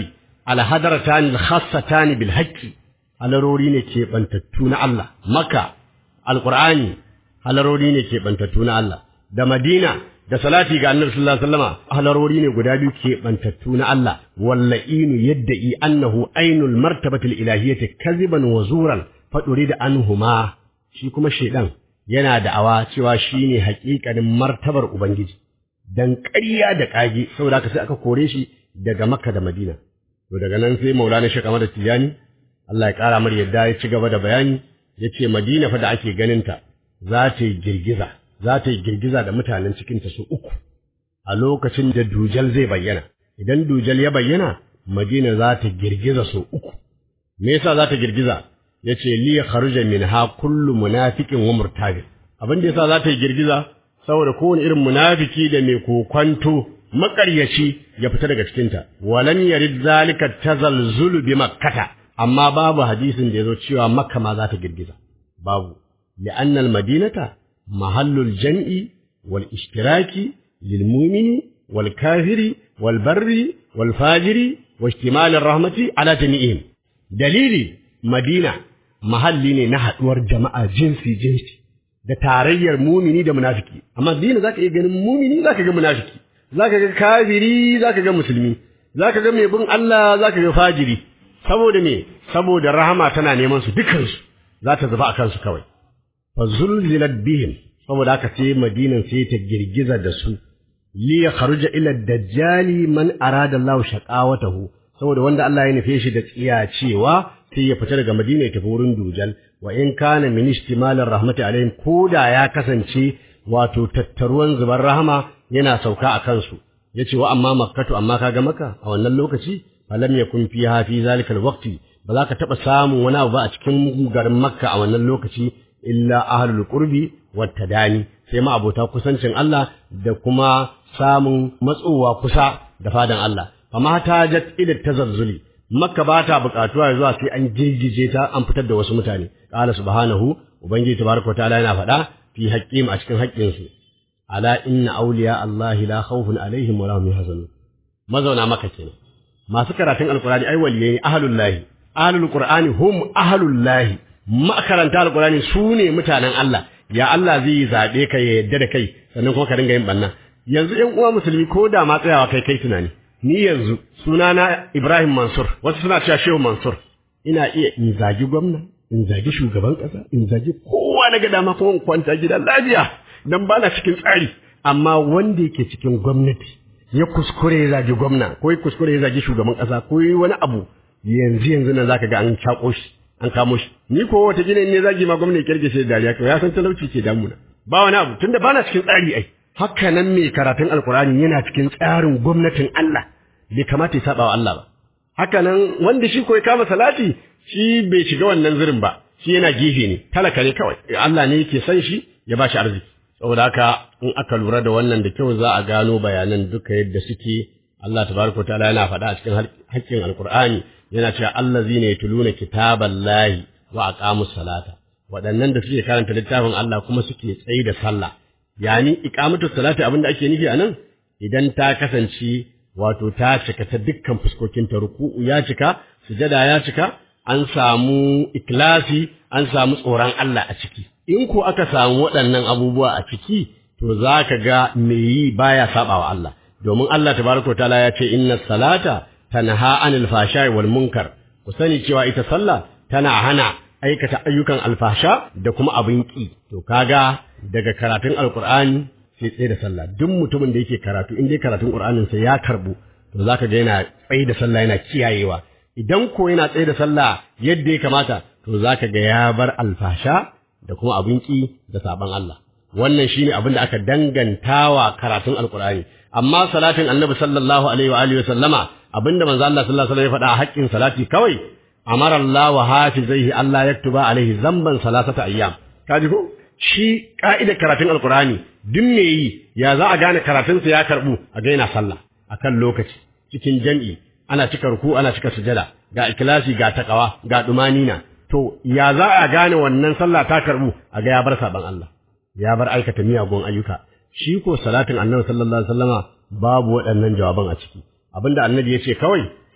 C: alhadaratan khassatan bil haqqi halarori ne ke bantattu na Allah makka alqur'ani halarori ne ke bantattu na Allah da madina da salati ga annabi sallallahu alaihi wasallama halarori ne guda biyu ke bantattu na Allah wallainu yadda'i annahu ainul martabatil ilahiyyati kaziban wa zuran faduri da anhuma shi kuma shedan yana da'awa cewa shine haƙiƙanin martabar ubangiji dan ƙarya da ƙage saboda haka sai aka kore shi daga Makka da Madina to daga nan sai Maulana Sheikh Ahmad Tijani Allah ya ƙara mar yadda ya ci gaba da bayani yace Madina fa da ake ganin ta za ta yi girgiza za ta yi girgiza da mutanen cikin ta su uku a lokacin da dujal zai bayyana idan dujal ya bayyana Madina za ta girgiza su uku me yasa za ta girgiza yace li kharuja minha kullu munafiqin wa murtabin abin da yasa za ta yi girgiza saboda kowane irin munafiki da mai kokwanto makaryaci ya fita daga cikinta walam yarid zalika tazalzulu bi makkata amma babu hadisin da yazo cewa makka ma za ta girgiza babu li'anna al-madinata mahallul jam'i wal ishtiraki lil mu'mini wal kafiri wal barri wal fajiri wa ihtimal ar-rahmati ala jami'ihim dalili madina mahalli ne na haduwar jama'a jinsi jinsi da tarayyar mumini da munafiki amma dina zaka iya ganin mumini zaka ga munafiki zaka ga kafiri zaka ga musulmi zaka ga mai bin Allah zaka ga fajiri saboda me saboda rahama tana neman su dukan su za ta zuba akan su kawai fa zulzilat bihim saboda haka sai madinan sai ta girgiza da su li yakhruja ila dajjali man arada Allah shaqawatahu saboda wanda Allah ya nufe shi da tsiya cewa sai ya fita daga Madina ya tafi wurin Dujal wa in kana min istimalir rahmati alaihim koda ya kasance wato tattaruwan zubar rahama yana sauka a kansu yace wa amma makkatu amma kaga maka a wannan lokaci falam yakun fiha fi zalika alwaqti ba za ka taba samun wani abu ba a cikin garin makka a wannan lokaci illa ahlul qurbi wat tadani sai ma abota kusancin Allah da kuma samun matsowa kusa da fadan Allah fama tajat ila tazazzuli makka ba ta buƙatuwa zuwa sai an girgije ta an fitar da wasu mutane qala subhanahu ubangiji tabaraka ta'ala yana faɗa fi haqqim a cikin haƙƙin su ala inna awliya allahi la khawfun alaihim wa lahum yahzanun mazauna maka kenan masu karatun alqur'ani ai waliyai ne ahlul lahi ahlul qur'ani hum ahlul lahi makaranta alqur'ani su ne mutanen Allah ya Allah zai zabe ka ya yadda da kai sannan kuma ka dinga yin banna yanzu ƴan uwa musulmi ko da ma tsayawa kai kai tunani ni yanzu sunana Ibrahim Mansur wasu suna cewa Shehu Mansur ina iya in zagi gwamna in zagi shugaban kasa in zagi kowa na ga dama kuma in kwanta gida lafiya dan ba na cikin tsari amma wanda yake cikin gwamnati ya kuskure ya zagi gwamna ko ya kuskure ya zagi shugaban kasa ko yi wani abu yanzu yanzu nan zaka ga an cako shi an kamo shi ni ko wata gina ne zagi ma gwamna ya kirge shi da dariya to ya san talauci ke damuna ba wani abu tunda ba na cikin tsari ai haka nan mai karatun alkurani yana cikin tsarin gwamnatin Allah bai kamata ya saba wa Allah ba haka nan wanda shi ko ya kama salati shi bai shiga wannan zirin ba shi yana gefe ne talaka ne kawai Allah ne yake san shi ya ba shi arziki saboda haka in aka lura da wannan da kyau za a gano bayanan duka yadda suke Allah tabaraka ta'ala yana faɗa a cikin haƙƙin alkur'ani yana cewa allazina yatluna kitaballahi wa aqamus salata waɗannan da suke karanta littafin Allah kuma suke tsayi da sallah yani iqamatu salati abinda ake nufi anan idan ta kasance wato ta cika ta dukkan fuskokin ta ruku'u ya cika sujada ya cika an samu ikhlasi an samu tsoron Allah a ciki in ko aka samu waɗannan abubuwa a ciki to zaka ga me yi baya sabawa Allah domin Allah tabaraka taala ya ce inna salata tanha anil fashai wal munkar ku sani cewa ita sallah tana hana aikata ayyukan alfasha da kuma abin ki to kaga daga karatun alkur'ani sai tsaye da sallah duk mutumin da yake karatu in dai karatun qur'anin sa ya karbu to zaka ga yana tsaye da sallah yana kiyayewa idan ko yana tsaye da sallah yadda ya kamata to zaka ga ya bar alfasha da kuma abin ki da saban Allah wannan shine abin da aka dangantawa karatun alkur'ani amma salatin annabi sallallahu alaihi wa alihi wa sallama abinda manzo Allah sallallahu alaihi wa sallam ya faɗa a haƙƙin salati kawai amara Allah wa hafizaihi Allah yaktuba alaihi zamban salasata ayyam kaji ko shi ka'idar karatun alkurani duk me yi ya za a gane karatunsa ya karbu a gaina sallah akan lokaci cikin jam'i ana cika ruku ana cika sujada ga ikilasi ga takawa ga dumanina to ya za a gane wannan sallah ta karbu a ga ya bar saban Allah ya bar aikata miyagun ayyuka shi ko salatin annabi sallallahu alaihi wasallama babu waɗannan jawaban a ciki abinda annabi ya ce kawai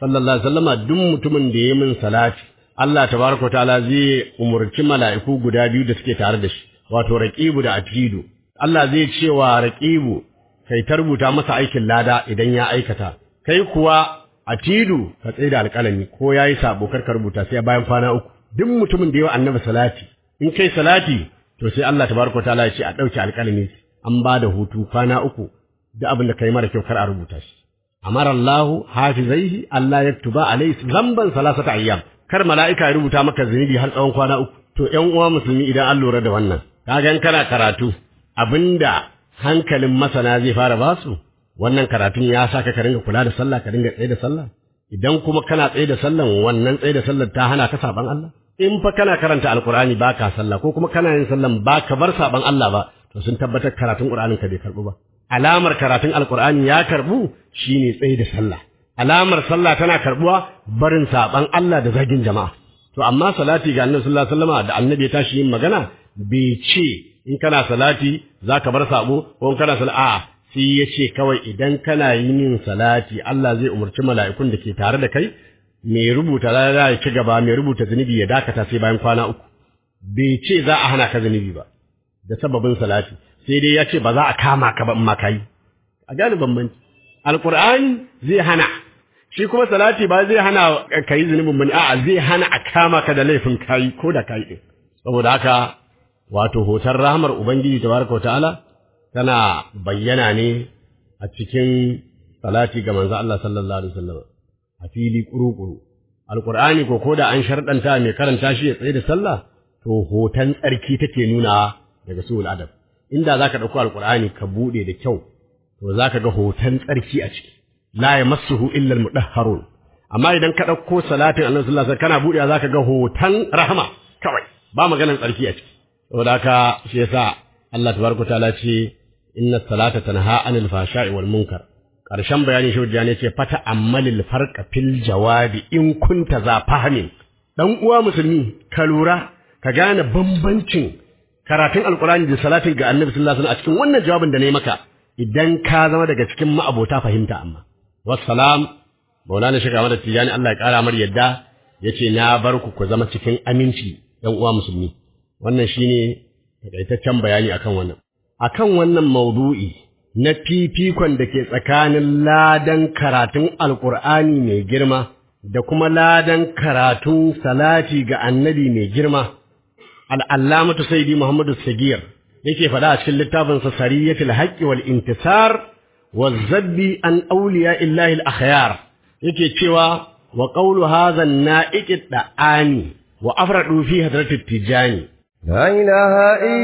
C: sallallahu alaihi wasallama duk mutumin da ya min salati Allah tabaraka ta'ala zai umurci mala'iku guda biyu da suke tare da shi wato raqibu da atidu Allah zai ce wa raqibu kai ta rubuta masa aikin lada idan ya aikata kai kuwa atidu ka tsaye da alƙalami ko yayi sabo kar ka rubuta sai bayan kwana uku duk mutumin da ya annabi salati in kai salati to sai Allah tabaraka ta'ala ya ce a dauke alƙalami an ba da hutu kwana uku duk abin da kai mara kyau kar a rubuta shi amara Allah hafizaihi Allah yaktuba alayhi zamban salasata ayyam kar mala'ika ya rubuta maka zunubi har tsawon kwana uku to ƴan uwa musulmi idan an lura da wannan kaga in kana karatu abinda hankalin masana zai fara basu wannan karatun ya saka ka ringa kula da sallah ka ringa tsaye da sallah idan kuma kana tsaye da sallan wannan tsaye da sallar ta hana ka saban Allah in fa kana karanta alqur'ani baka sallah ko kuma kana yin sallan baka bar saban Allah ba to sun tabbatar karatun qur'anin ka bai karbu ba alamar karatun alqur'ani ya karbu shine tsaye da sallah alamar sallah tana karbuwa barin saban Allah da zagin jama'a to amma salati ga annabi sallallahu alaihi wasallam da annabi ya tashi yin magana bai ce in kana salati zaka bar sabo ko in kana salati a'a sai ya ce kawai idan kana yin salati Allah zai umarci mala'ikun da ke tare da kai mai rubuta lada ya ci gaba mai rubuta zunubi ya dakata sai bayan kwana uku bai ce za a hana ka zunubi ba da sababin salati sai dai ya ce ba za a kama ka ba in ma kai a gane bambanci alqur'ani zai hana shi kuma salati ba zai hana ka yi zunubin bane a'a zai hana a kama ka da laifin kai ko da kai din saboda haka wato hoton rahmar ubangiji tabaraka ta'ala tana bayyana ne a cikin salati ga manzo Allah sallallahu alaihi wasallam a fili kurukuru alqur'ani ko koda an sharɗanta mai karanta shi ya tsaye da sallah to hoton tsarki take nuna daga suul adab inda zaka dauko alqur'ani ka bude da kyau to zaka ga hoton tsarki a ciki la yamassuhu illa almudahharun amma idan ka dauko salatin annabi sallallahu alaihi wasallam kana budewa zaka ga hoton rahama kawai ba maganar tsarki a ciki saboda haka shi yasa Allah tabaraka ta'ala ce inna salata tanha anil fashai wal munkar karshen bayani shi ne ce fata ammalil farqa fil jawabi in kunta za fahmin dan uwa musulmi ka lura ka gane bambancin karatun alqur'ani da salatin ga annabi sallallahu alaihi wasallam a cikin wannan jawabin da nayi maka idan ka zama daga cikin ma'abota fahimta amma wassalam maulana shiga mada tijani Allah ya kara mar yadda yace na bar ku ku zama cikin aminci dan uwa musulmi wannan shine takaitaccen bayani akan wannan akan wannan maudu'i na fifikon da ke tsakanin ladan karatun alkur'ani mai girma da kuma ladan karatun salati ga annabi mai girma al'allamatu saidi muhammadu sagir yake faɗa a cikin littafinsa sariyatul haqqi wal intisar wa zabbi an auliya illahi al-akhyar yake cewa wa qawlu hadha an-na'iqi da'ani wa afradu fi hadratit tijani
D: لا إله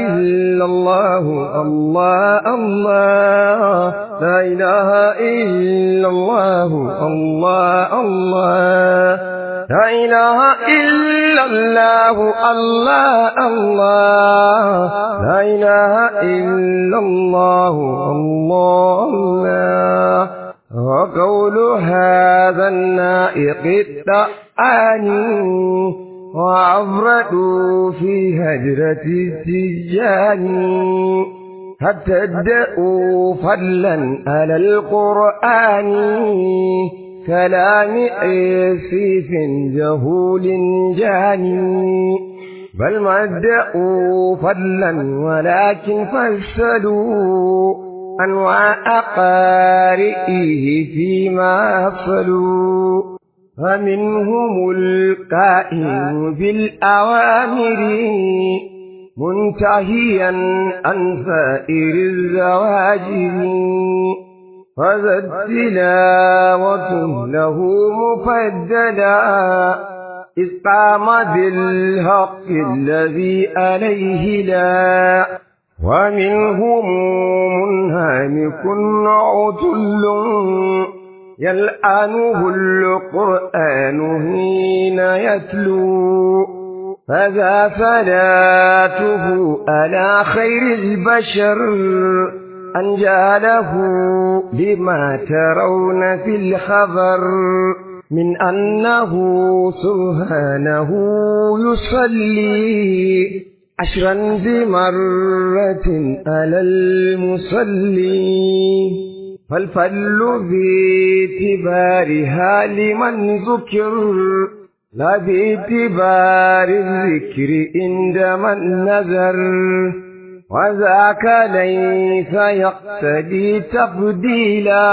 D: إلا الله الله الله لا إله إلا الله الله الله لا إله إلا الله الله الله لا إله إلا الله الله الله وقول هذا النائق الدعاني وعبرتوا في هجرة التجان حتى ادعوا فضلا على القرآن كلام عفيف جهول جاني بل ما ادعوا فضلا ولكن فسدوا أنواع قارئه فيما أفصلوا فمنهم القائم بالأوامر منتهيا عن سائر الزواجر فذا التلاوة له مفددا إذ قام بالحق الذي عليه لا ومنهم منهمك عتل يلعنه القرآن حين يتلو فذا صلاته على خير البشر أن جعله لما ترون في الخبر من أنه سبحانه يصلي عشرا بمرة على المصلي فالفل باعتبارها لمن ذكر لا باعتبار الذكر عند من نذر وذاك ليس يقتدي تفضيلا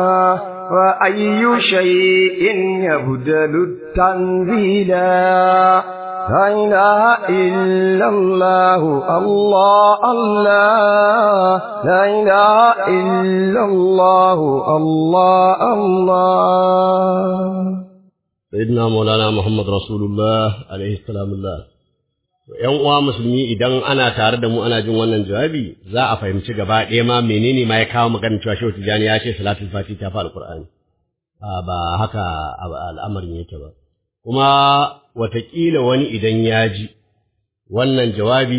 D: وأي شيء يبدل التنزيلا لا إله إلا الله الله الله لا إله إلا الله الله الله
C: sayyidina maulana muhammad rasulullah alaihi salamullah yan uwa musulmi idan ana tare da mu ana jin wannan jawabi za a fahimci gaba ɗaya ma menene ma ya kawo maganar cewa shehu tijani ya ce salatul fati ta fi alqur'ani ba haka al'amarin yake ba kuma watakila wani idan ya ji wannan jawabi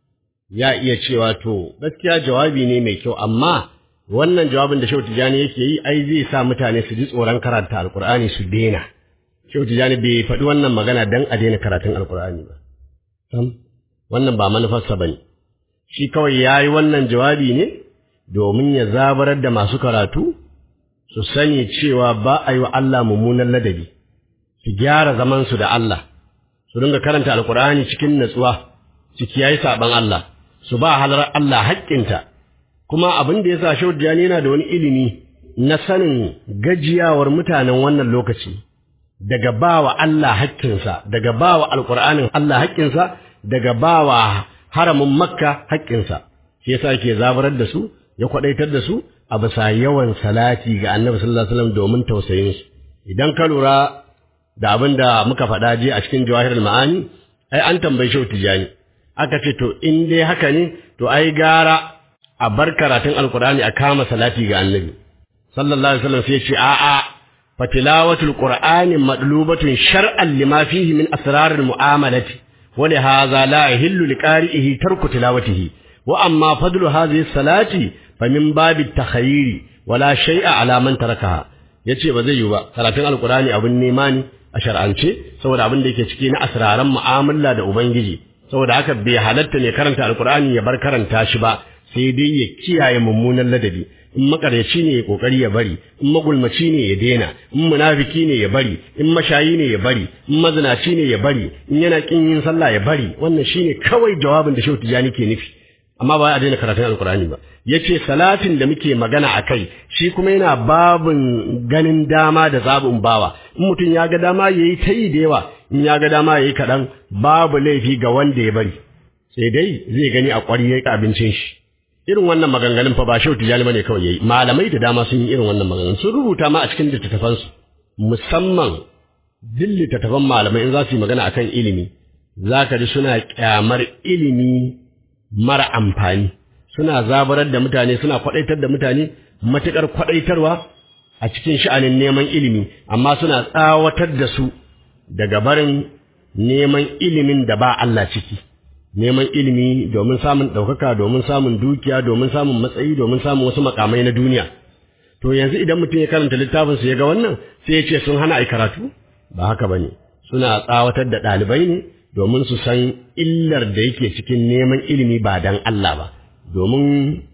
C: ya iya cewa to gaskiya jawabi ne mai kyau amma wannan jawabin da shehu tijani yake yi ai zai sa mutane su ji tsoron karanta alqur'ani su daina Shehu Tijjani bai faɗi wannan magana don a daina karatun Alƙur'ani ba. Sam, wannan ba manufarsa ba ne. Shi kawai ya yi wannan jawabi ne domin ya zabarar da masu karatu su sani cewa ba a yi wa Allah mummunan ladabi, su gyara zamansu da Allah, su dinga karanta Alƙur'ani cikin natsuwa, su kiyaye saɓan Allah, su ba halar Allah haƙƙinta. Kuma abin da ya sa Shehu Tijjani yana da wani ilimi na sanin gajiyawar mutanen wannan lokaci. daga bawa Allah haƙƙinsa, daga bawa Alƙur'anin Allah haƙƙinsa, daga bawa haramin Makka haƙƙinsa. Shi yasa ke zabarar da su, ya kwaɗaitar da su a bisa yawan salati ga Annabi sallallahu alaihi wasallam domin tausayin su. Idan ka lura da abin da muka faɗa je a cikin Jawahirul Ma'ani, ai an tambayi Shehu Tijani. Aka ce to in dai haka ne, to ai gara a bar karatun Alƙur'ani a kama salati ga Annabi. Sallallahu alaihi wasallam sai ya ce a'a فتلاوة القرآن مطلوبة شرعا لما فيه من أسرار المعاملة ولهذا لا يهل لقارئه ترك تلاوته وأما فضل هذه الصلاة فمن باب التخيير ولا شيء على من تركها yace ba zai yi ba karatun alkurani abin nema ne a shar'ance saboda abin da yake ciki na asraran mu'amala da ubangiji saboda haka bai halatta ne karanta alkurani ya bar karanta shi ba sai dai ya kiyaye mummunan ladabi in makaryaci ne ya kokari ya bari in magulmaci ne ya daina in munafiki ne ya bari in mashayi ne ya bari in mazinaci ne ya bari in yana kin yin sallah ya bari wannan shine kawai jawabin da Shehu Tijani ke nufi amma ba a daina karatun alkurani ba yace salatin da muke magana akai shi kuma yana babin ganin dama da zabin bawa in mutum ya ga dama yayi ta yi da yawa in ya ga dama yayi kaɗan babu laifi ga wanda ya bari sai dai zai gani a ƙwari ya abincin shi irin wannan maganganun fa ba shehu tijani bane kawai yayi malamai da dama sun yi irin wannan maganganun sun rubuta ma a cikin littattafan su musamman duk littattafan malamai in za su yi magana akan ilimi zaka ji suna kyamar ilimi mara amfani suna zabarar da mutane suna kwadaitar da mutane matukar kwadaitarwa a cikin sha'anin neman ilimi amma suna tsawatar da su daga barin neman ilimin da ba Allah ciki neman ilimi domin samun ɗaukaka domin samun dukiya domin samun matsayi domin samun wasu makamai na duniya to yanzu idan mutum ya karanta littafin su ya ga wannan sai ya ce sun hana ai karatu ba haka bane suna tsawatar da ɗalibai ne domin su san illar da yake cikin neman ilimi ba dan Allah ba domin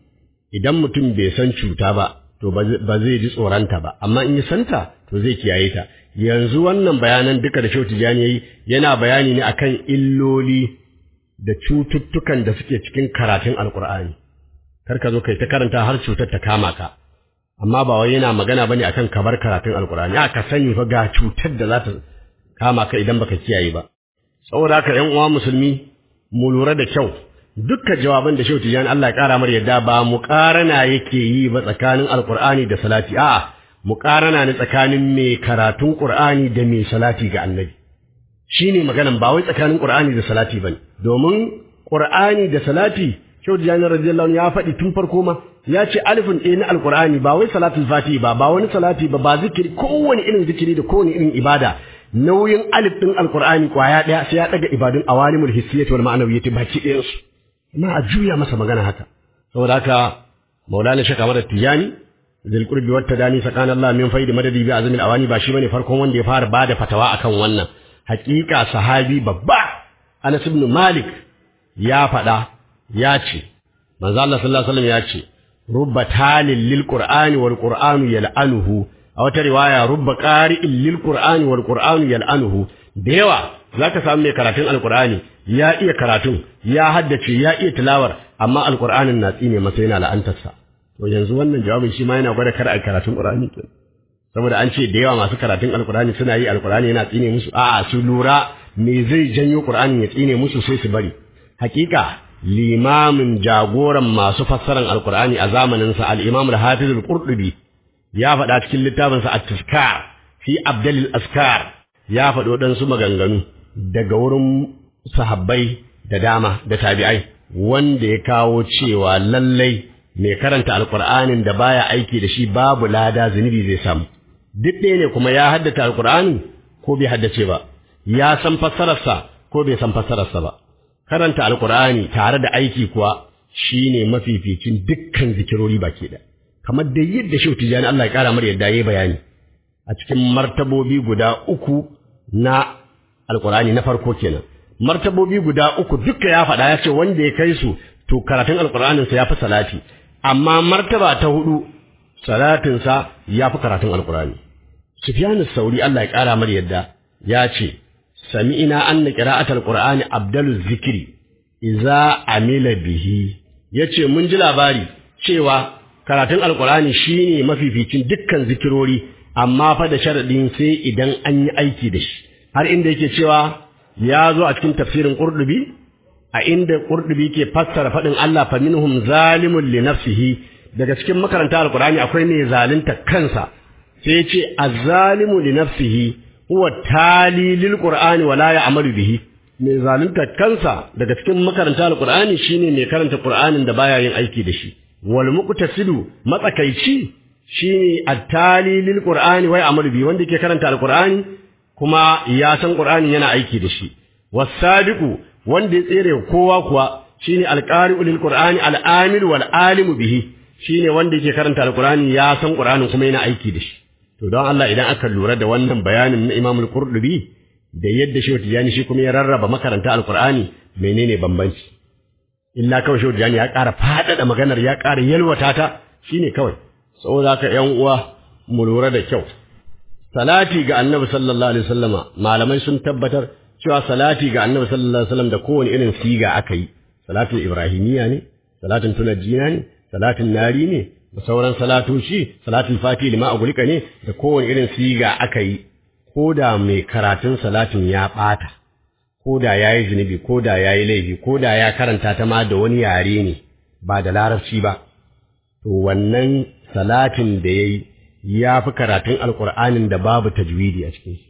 C: idan mutum bai san cuta ba to ba zai ji tsoronta ba amma in ya santa to zai kiyaye ta yanzu wannan bayanan duka da Shauti Jani yayi yana bayani ne akan illoli da cututtukan da suke cikin karatun Alkur'ani kar ka zo kai ta karanta har cutar ta kama ka amma ba wai yana magana bane akan kabar karatun Alkur'ani a ka sani fa ga cutar da za ta kama ka idan baka kiyaye ba saboda haka ƴan uwa musulmi mu lura da kyau dukkan jawaban da Shehu Tijani Allah ya kara mar yadda ba muƙarana yake yi ba tsakanin Alkur'ani da salati a'a muƙarana ne tsakanin mai karatun Qur'ani da mai salati ga Annabi shine maganan ba wai tsakanin Qur'ani da salati bane domin Qur'ani da salati Shehu Tijani radiyallahu anhu ya faɗi tun farko ma ya ce alifin ɗaya na Alkur'ani ba wai salatul fati ba ba wani salati ba ba zikiri kowane irin zikiri da kowane irin ibada nauyin alif ɗin Alkur'ani kwaya ɗaya sai ya ɗaga ibadun awalimul hissiyyati wal ma'nawiyyati baki ɗayansu ma a juya masa magana haka saboda haka maulana shaka mara tijani zil qurbi wat tadani sakana Allah min faidi madadi bi azmil awani ba shi bane farkon wanda ya fara bada fatawa akan wannan hakika sahabi babba Anas ibn Malik ya faɗa ya ce manzo Allah sallallahu alaihi wasallam ya ce rubba talil lil qur'ani wal qur'anu yal'anuhu a wata riwaya rubba qari'in lil qur'ani wal qur'anu yal'anuhu da yawa zaka samu mai karatun alqur'ani ya iya karatun ya haddace ya iya tilawar amma alqur'anin na tsine masa yana la'antarsa to yanzu wannan jawabin shi ma yana gwada kar a karatun qur'ani kenan saboda an ce da yawa masu karatun alkurani suna yi alkurani yana tsine musu a'a su lura me zai janyo qur'ani ya tsine musu sai su bari hakika limamin jagoran masu fassaran alkurani a zamanin sa al-imam al-hafiz al-qurtubi ya faɗa cikin littafin sa at-tazkar fi abdal al-askar ya faɗo dan su maganganu daga wurin sahabbai da dama da tabi'ai wanda ya kawo cewa lallai mai karanta alkur'anin da baya aiki da shi babu lada zunubi zai samu duk ɗaya ne kuma ya haddace alkur'ani ko bai haddace ba ya san fassararsa ko bai san fassararsa ba karanta alkur'ani tare da aiki kuwa shine mafificin dukkan zikirori baki da kamar da yadda shehu tijani Allah ya kara mar yadda yayi bayani a cikin martabobi guda uku na alkur'ani na farko kenan martabobi guda uku duka ya faɗa ya ce wanda ya kai su to karatun alkur'aninsa ya fi salati amma martaba ta hudu salatinsa ya fi karatun alkurani sufyan sauri Allah ya ƙara mar yadda ya ce sami'ina anna qira'atul qur'ani abdalu zikri idza amila bihi yace mun ji labari cewa karatun alkurani shine mafificin dukkan zikirori amma fa da sharadin sai idan an yi aiki da shi har inda yake cewa ya zo a cikin tafsirin qurdubi a inda Qurdubi ke fassara faɗin Allah fa minhum zalimun li nafsihi daga cikin makaranta alqur'ani akwai mai zalunta kansa sai ya ce az-zalimu li nafsihi huwa tali lil qur'ani wa la ya'malu bihi mai zalunta kansa daga cikin makaranta alqur'ani shine mai karanta qur'anin da baya yin aiki da shi wal muqtasidu matsakaici shine at-tali lil qur'ani wa ya'malu bihi wanda ke karanta alqur'ani kuma ya san qur'ani yana aiki da shi was-sadiqu wanda ya tsere kowa kuwa shine alqari'u lil qur'ani al-amil wal alimu bihi shine wanda yake karanta alqur'ani ya san qur'anin kuma yana aiki da shi to don Allah idan aka lura da wannan bayanin na Imam al-Qurtubi da yadda Shehu Tijani shi kuma ya rarraba makaranta alqur'ani menene bambanci illa kawai Shehu Tijani ya ƙara faɗaɗa maganar ya ƙara yalwata ta shine kawai saboda haka ƴan uwa mu lura da kyau salati ga Annabi sallallahu alaihi wasallama malamai sun tabbatar cewa salati ga annabi sallallahu alaihi wasallam da kowane irin siga aka yi salatin ibrahimiya ne salatin tunajjina ne salatin nari ne da sauran salatoci salatin fati lima agulika ne da kowane irin siga aka yi ko da mai karatun salatin ya ɓata ko da ya yi zunubi ko da ya yi laifi ko da ya karanta ta ma da wani yare ne ba da larabci ba to wannan salatin da ya yi ya fi karatun alƙur'anin da babu tajwidi a cikin shi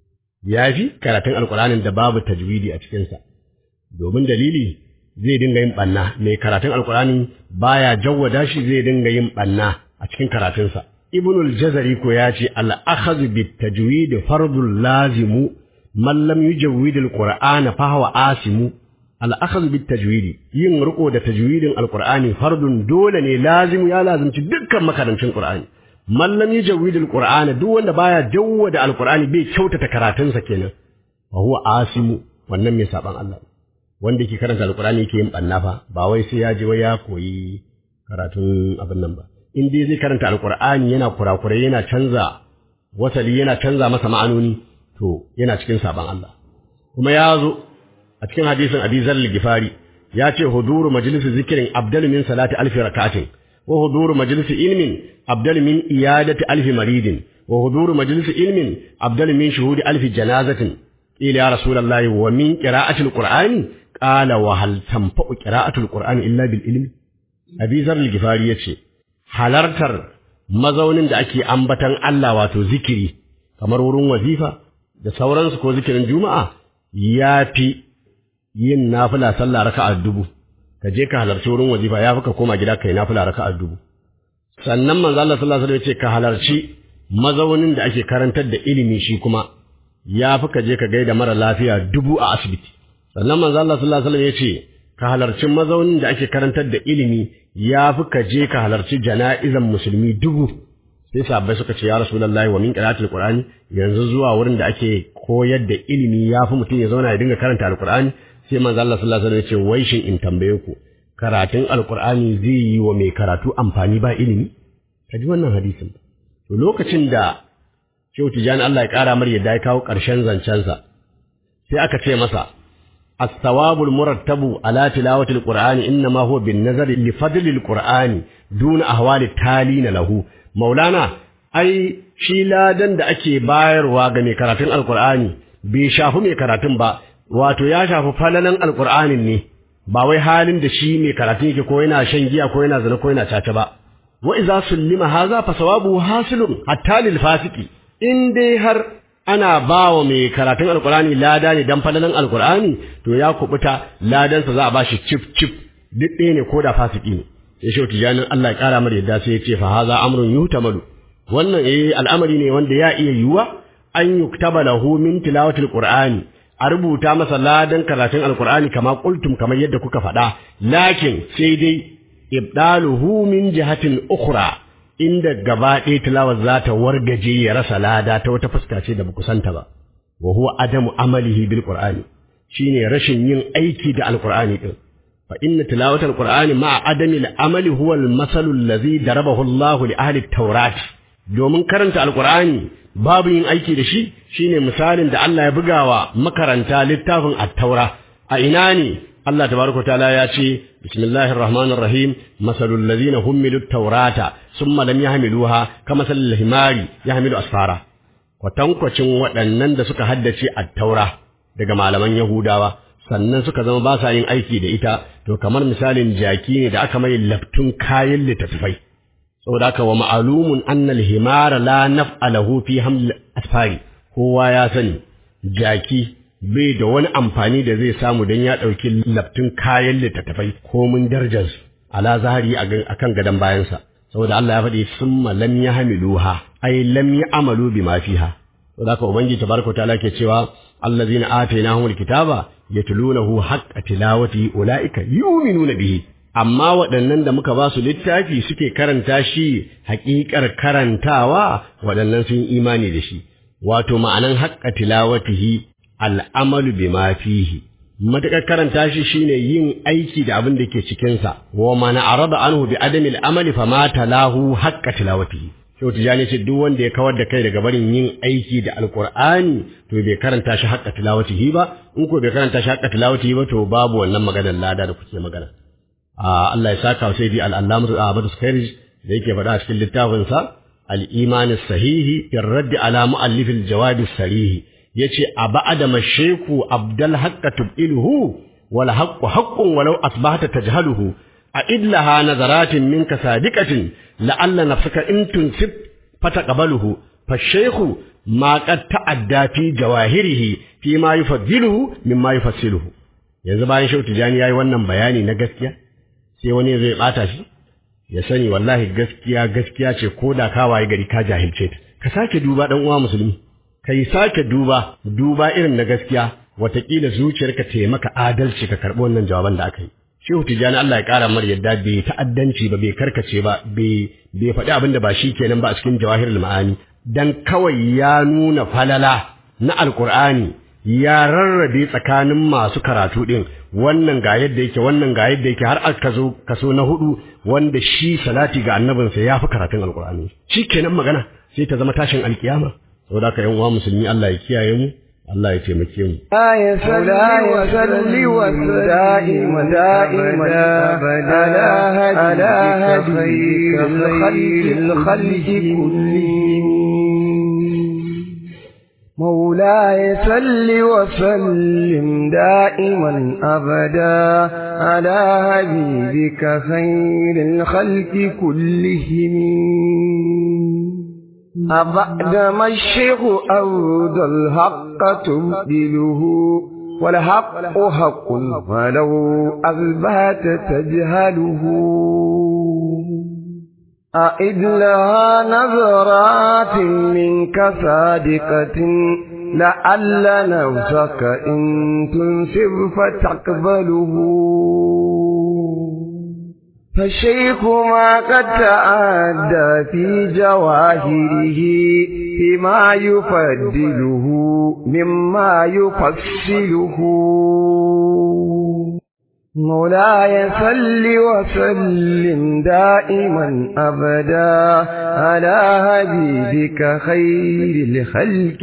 C: ya fi karatun alkur'anin da babu tajwidi a cikinsa domin dalili zai dinga yin ɓanna mai karatun alkur'ani baya jawwada shi zai dinga yin ɓanna a cikin karatunsa ibnul jazari ko ya ce al-akhadhu bit tajwid fardul lazimu man lam yujawwid al-qur'ana fa huwa asimu al-akhadhu bit tajwid yin riko da tajwidin alkur'ani fardun dole ne lazimu ya lazimci dukkan makarancin qur'ani man lam yujawwid alqur'ana duk wanda baya jawwada alqur'ani bai kyautata karatunsa kenan wa huwa asimu wannan mai saban Allah wanda yake karanta alqur'ani yake yin banna fa ba wai sai ya je wai ya koyi karatun abin nan ba in dai zai karanta alqur'ani yana kurakurai yana canza wasali yana canza masa ma'anoni to yana cikin saban Allah kuma ya zo a cikin hadisin Abi Zar al-Gifari ya ce huduru majlisu zikrin abdal min salati alfi rakatin وحضور مجلس علم أبدل من إيادة ألف مريض وحضور مجلس علم أبدل من شهود ألف جنازة قيل يا رسول الله ومن قراءة القرآن قال وهل تنفع قراءة القرآن إلا بالعلم أبي ذر الغفاري يتشي halartar mazaunin da ake ambatan Allah wato zikiri kamar wurin wazifa da sauransu ko zikirin juma'a ya fi yin nafila sallah raka'a dubu ka je ka halarci wurin wazifa ya fi ka koma gida kai nafila raka'a dubu sannan manzo Allah sallallahu alaihi wasallam ya ce ka halarci mazaunin da ake karantar da ilimi shi kuma ya fi ka je ka gaida mara lafiya dubu a asibiti sannan manzo Allah sallallahu alaihi wasallam ya ce ka halarci mazaunin da ake karantar da ilimi ya fi ka je ka halarci jana'izan musulmi dubu sai sahabbai suka ce ya rasulullahi wa min qira'atil qur'ani yanzu zuwa wurin da ake koyar da ilimi ya fi mutum ya zauna ya dinga karanta alqur'ani sai manzo Allah sallallahu alaihi wasallam ya ce wai shin in tambaye ku karatun alkur'ani zai yi wa mai karatu amfani ba ilimi ka ji wannan hadisin to lokacin da Shehu Tijani Allah ya ƙara mar yadda ya kawo ƙarshen zancensa sai aka ce masa as-sawabul murattabu ala tilawatil qur'ani inma huwa bin nazari li fadlil qur'ani duna ahwali talina lahu maulana ai shi ladan da ake bayarwa ga mai karatun alqur'ani bai shafi mai karatun ba wato ya shafi falalan alqur'anin ne ba wai halin da shi mai karatun yake ko yana shan giya ko yana zina ko yana caca ba wa idza sullima hadha fa sawabu hasilun hatta lil fasiki in dai har ana ba wa mai karatun alkur'ani lada ne dan falalan alkur'ani to ya kubuta ladansa za a ba shi cif cif duk ɗaya ne ko da fasiki ne sai shi tijanin Allah ya kara mara yadda sai ya ce fa haza amrun yuhtamalu wannan eh al'amari ne wanda ya iya yiwuwa an yuktaba lahu min tilawatil qur'ani a rubuta masa ladan karatun alkur'ani kama qultum kamar yadda kuka faɗa lakin sai dai ibdaluhu min jihatin ukhra inda gaba ɗaya tilawar za ta wargaje ya rasa lada ta wata fuska ce da ba santa ba wa huwa adamu amalihi bil qur'ani shine rashin yin aiki da alqur'ani din fa inna tilawatal qur'ani ma'a adami al amali huwa al masalu allazi darabahu Allah li ahli at-taurat domin karanta alqur'ani babu yin aiki da shi shine misalin da Allah ya bugawa makaranta littafin at-taura a ina ne Allah tabaraka ta'ala ya ce bismillahir rahmanir rahim masalul ladina humilu taurata summa lam yahmiluha kama salil himari yahmilu asfara kwatankwacin waɗannan da suka haddace at-taura daga malaman yahudawa sannan suka zama ba sa yin aiki da ita to kamar misalin jaki ne da aka mai laftun kayan littattafai saboda haka wa ma'alumun annal himara la naf'alahu fi haml asfari kowa ya sani jaki bai da wani amfani da zai samu don ya ɗauki laftun kayan littattafai komin darajarsu ala zahari a kan gadon bayansa saboda Allah ya faɗi summa lam ya hamiluha ai lam ya amalu bi ma fiha saboda haka ubangiji tabaraka ta'ala ke cewa allazina atainahumul kitaba yatlunahu haqqa tilawati ulaika yu'minuna bihi amma waɗannan da muka ba su littafi suke karanta shi haƙiƙar karantawa waɗannan sun imani da shi wato ma'anan haqqa tilawatihi al'amalu bi ma fihi matuƙar karanta shi shine yin aiki da abin da ke cikinsa wa mana arada anhu bi adami al'amali fa ma talahu haqqa tilawatihi Shehu Tijjani ce duk wanda ya kawar da kai daga barin yin aiki da Alƙur'ani to bai karanta shi haqqa tilawatihi ba in ko bai karanta shi haqqa tilawatihi ba to babu wannan maganar lada da kuke magana a Allah ya saka sai di al-Allamah Ahmad Sukairij da yake faɗa a cikin littafinsa al-Iman as-Sahihi fi radd ala mu'allif al-jawab as-sarih yace a ba'da masheku abdal haqqa tub'iluhu wal haqqu haqqun walau asbahta tajhaluhu a idlaha nazaratin minka sadiqatin la'alla nafsaka in tunsib fataqbaluhu fashaykhu ma qad ta'adda fi jawahirihi fi ma yufaddiluhu mimma yufassiluhu yanzu bayan shautu jani yayi wannan bayani na gaskiya sai wani zai bata shi ya sani wallahi gaskiya gaskiya ce ko da ka waye gari ka jahilce ta ka sake duba dan uwa musulmi kai sake duba duba irin na gaskiya watakila zuciyarka ta maka adalci ka karɓi wannan jawaban da aka yi shehu tijjani Allah ya ƙara mar yadda bai ta'addanci ba bai karkace ba bai bai faɗi abin da ba shi kenan ba a cikin jawahirul ma'ani dan kawai ya nuna falala na alqur'ani ya rarrabe tsakanin masu karatu din wannan ga yadda yake wannan ga yadda yake har aka zo kaso na hudu wanda shi salati ga annabinsa ya fi karatun alqur'ani shi kenan magana sai ta zama tashin alkiyama saboda haka yan uwa musulmi Allah ya kiyaye mu Allah ya taimake mu
D: آية صلي وسلي دائما دائما أبدا على هديك خير الخلق كلهم مولاي صل وسلم دائما أبدا على حبيبك خير الخلق كلهم أبعد ما الشيخ أود الحق تبدله والحق حق ولو أثبات تجهله أعد لها نظرات منك صادقة لعل نفسك إن تنسب فتقبله فالشيخ ما قد تعدى في جواهره فيما يفضله مما يفصله مولاي صل وسلم دائما أبدا على حبيبك خير الخلق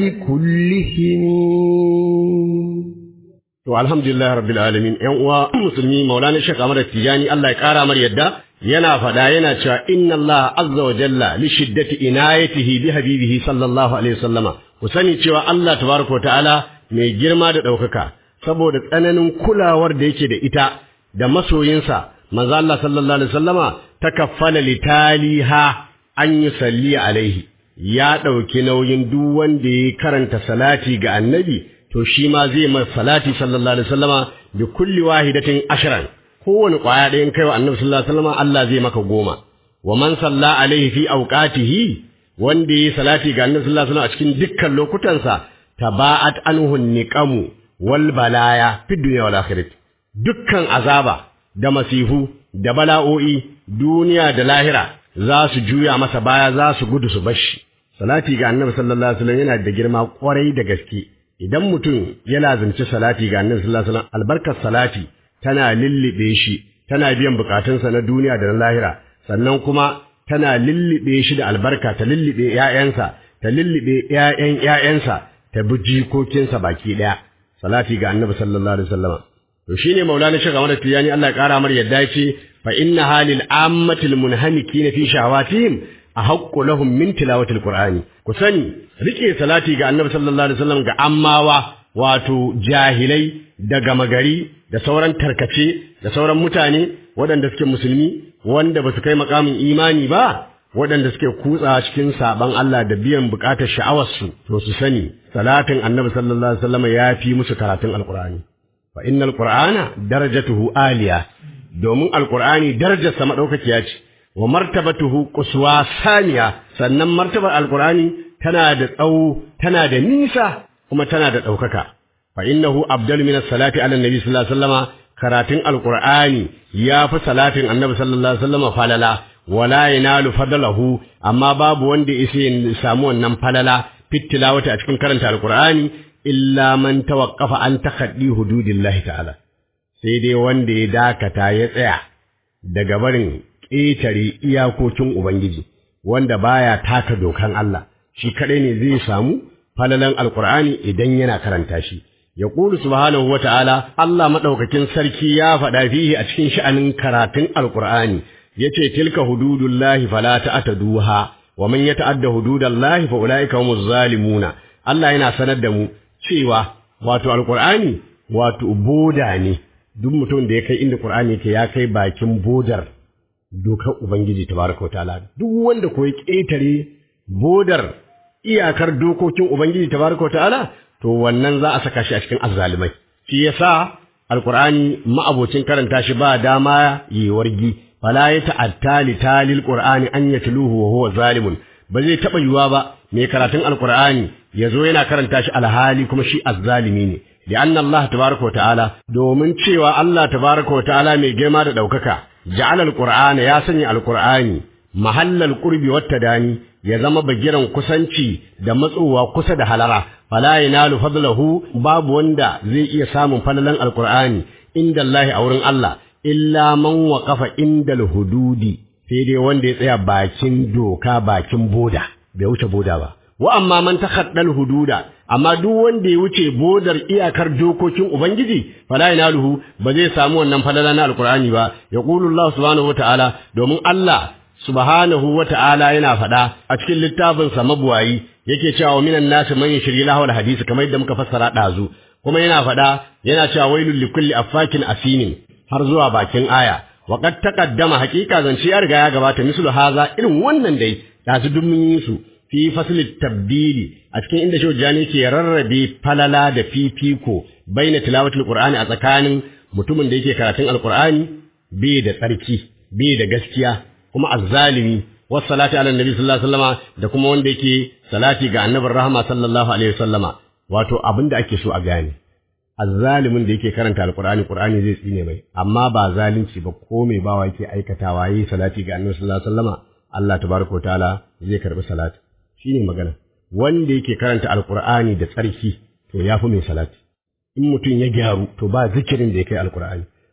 D: كلهم
C: To alhamdulillah rabbil alamin ƴan uwa musulmi Maulana Sheikh Ahmad Tijani Allah ya ƙara mar yadda yana faɗa yana cewa inna Allah azza wa jalla li shiddati inayatihi bi habibihi sallallahu alaihi wasallama ku sani cewa Allah tabaraka wa ta'ala mai girma da ɗaukaka saboda tsananin kulawar da yake da ita da masoyinsa manzo Allah sallallahu alaihi wasallama takaffala litaliha an yusalli alaihi ya ɗauki nauyin duk wanda ya karanta salati ga annabi to shi ma zai mai salati sallallahu alaihi wasallama bi kulli wahidatin ashran kowane kwaya ɗayan kai wa annabi sallallahu alaihi wasallama Allah zai maka goma wa man salla alaihi fi awqatihi wanda yi salati ga annabi sallallahu alaihi wasallam a cikin dukkan lokutansa taba'at anhu niqamu wal balaya fi dunya wal akhirah dukkan azaba da masifu da bala'o'i duniya da lahira za su juya masa baya za su gudu su bashi salati ga annabi sallallahu alaihi wasallam yana da girma kwarai da gaske idan mutum ya lazimci salati ga annabi sallallahu alaihi wasallam albarkar salati tana lillibe shi tana biyan bukatunsa na duniya da na lahira sannan kuma tana lillibe shi da albarka ta lillibe ƴaƴansa ta lillibe ƴaƴan ƴaƴansa ta bi jikokinsa baki ɗaya salati ga annabi sallallahu alaihi wasallam to shine maulana shi game da tiyani Allah ya kara mar yadda yace fa inna halil ammatil munhamikina fi shahawatihim ahaqqu lahum min tilawatil qur'ani ku sani rike salati ga annabi sallallahu alaihi wasallam ga ammawa wato jahilai da gama gari da sauran tarkace da sauran mutane waɗanda suke musulmi wanda ba su kai makamin imani ba waɗanda suke kutsa cikin saban Allah da biyan buƙatar sha'awarsu to su sani salatin annabi sallallahu alaihi wasallam ya fi musu karatun alqur'ani fa innal qur'ana darajatuhu aliya domin alqur'ani darajarsa madaukakiya ce wa martabatuhu quswa saniya sannan martabar alqur'ani tana da tsawo tana da nisa kuma tana da ɗaukaka fa innahu abdal min as-salati ala nabi sallallahu alaihi wasallama karatun alqur'ani ya fi salatin annabi sallallahu alaihi wasallama falala wala yanalu fadlahu amma babu wanda yake ya samu wannan falala fitilawata a cikin karanta alqur'ani illa man tawaqqafa an takhaddi hududillahi ta'ala sai dai wanda ya dakata ya tsaya daga barin ƙetare iyakokin ubangiji wanda baya taka dokan Allah shi kadai ne zai samu falalan alqur'ani idan yana karanta shi yaqulu subhanahu wata'ala Allah madaukakin sarki ya faɗa fihi a cikin sha'anin karatun alqur'ani yace tilka hududullahi fala ta'taduha wa man yata'adda hududallahi fa ulaika humuz zalimuna Allah yana sanar da mu cewa wato alqur'ani wato boda ne duk mutum da ya kai inda qur'ani yake ya kai bakin bodar dokar ubangiji tabaraka ta'ala duk wanda ko ya ketare bodar iyakar dokokin ubangiji tabaraka ta'ala to wannan za a saka shi a cikin azzalimai shi yasa alqur'ani ma'abocin karanta shi ba dama yi wargi fala ya ta'atta li talil qur'ani an yatluhu wa huwa zalimun ba zai taba yuwa ba mai karatun alqur'ani yazo yana karanta shi alhali kuma shi azzalimi ne لأن الله تبارك وتعالى دومن cewa Allah tabaraka wa ta'ala mai girma da daukaka ja'ala alqur'ana ya sanya alqur'ani mahallal qurbi wat tadani ya zama bagiran kusanci da matsowa kusa da halara fala yanalu fadlahu babu wanda zai iya samun falalan alqur'ani inda Allah a wurin Allah illa man waqafa indal hududi sai dai wanda ya tsaya bakin doka bakin boda bai wuce boda ba wa amma man takhaddal hududa amma duk wanda ya wuce bodar iyakar dokokin ubangiji fala yanaluhu ba zai samu wannan falala na alqur'ani ba yaqulu Allah subhanahu wataala domin Allah subhanahu wataala yana faɗa a cikin littafin sa mabuwayi yake cewa minan nasi man yashri lahu alhadisi kamar yadda muka fassara dazu kuma yana faɗa yana cewa wailul likulli affakin asinin har zuwa bakin aya wa qad taqaddama haqiqa zance ya riga ya gabata mislu haza irin wannan dai dazu duk mun yi su fi faslin tabbili a cikin inda shehu jani ke rarrabe falala da fifiko baina tilawatul qur'ani a tsakanin mutumin da yake karatun alqur'ani bai da tsarki bai da gaskiya kuma azzalimi was salati ala nabi sallallahu alaihi wasallama da kuma wanda yake salati ga annabin rahama sallallahu alaihi wasallama wato abin da ake so a gane azzalimin da yake karanta alqur'ani qur'ani zai tsine mai amma ba zalunci ba ko mai bawa yake aikatawa yi salati ga annabi sallallahu alaihi wasallama Allah tabaraka wa ta'ala zai karbi salati shine magana wanda yake karanta alqur'ani da tsarki to yafi mai salati in mutum ya gyaru to ba zikirin da ya kai alqur'ani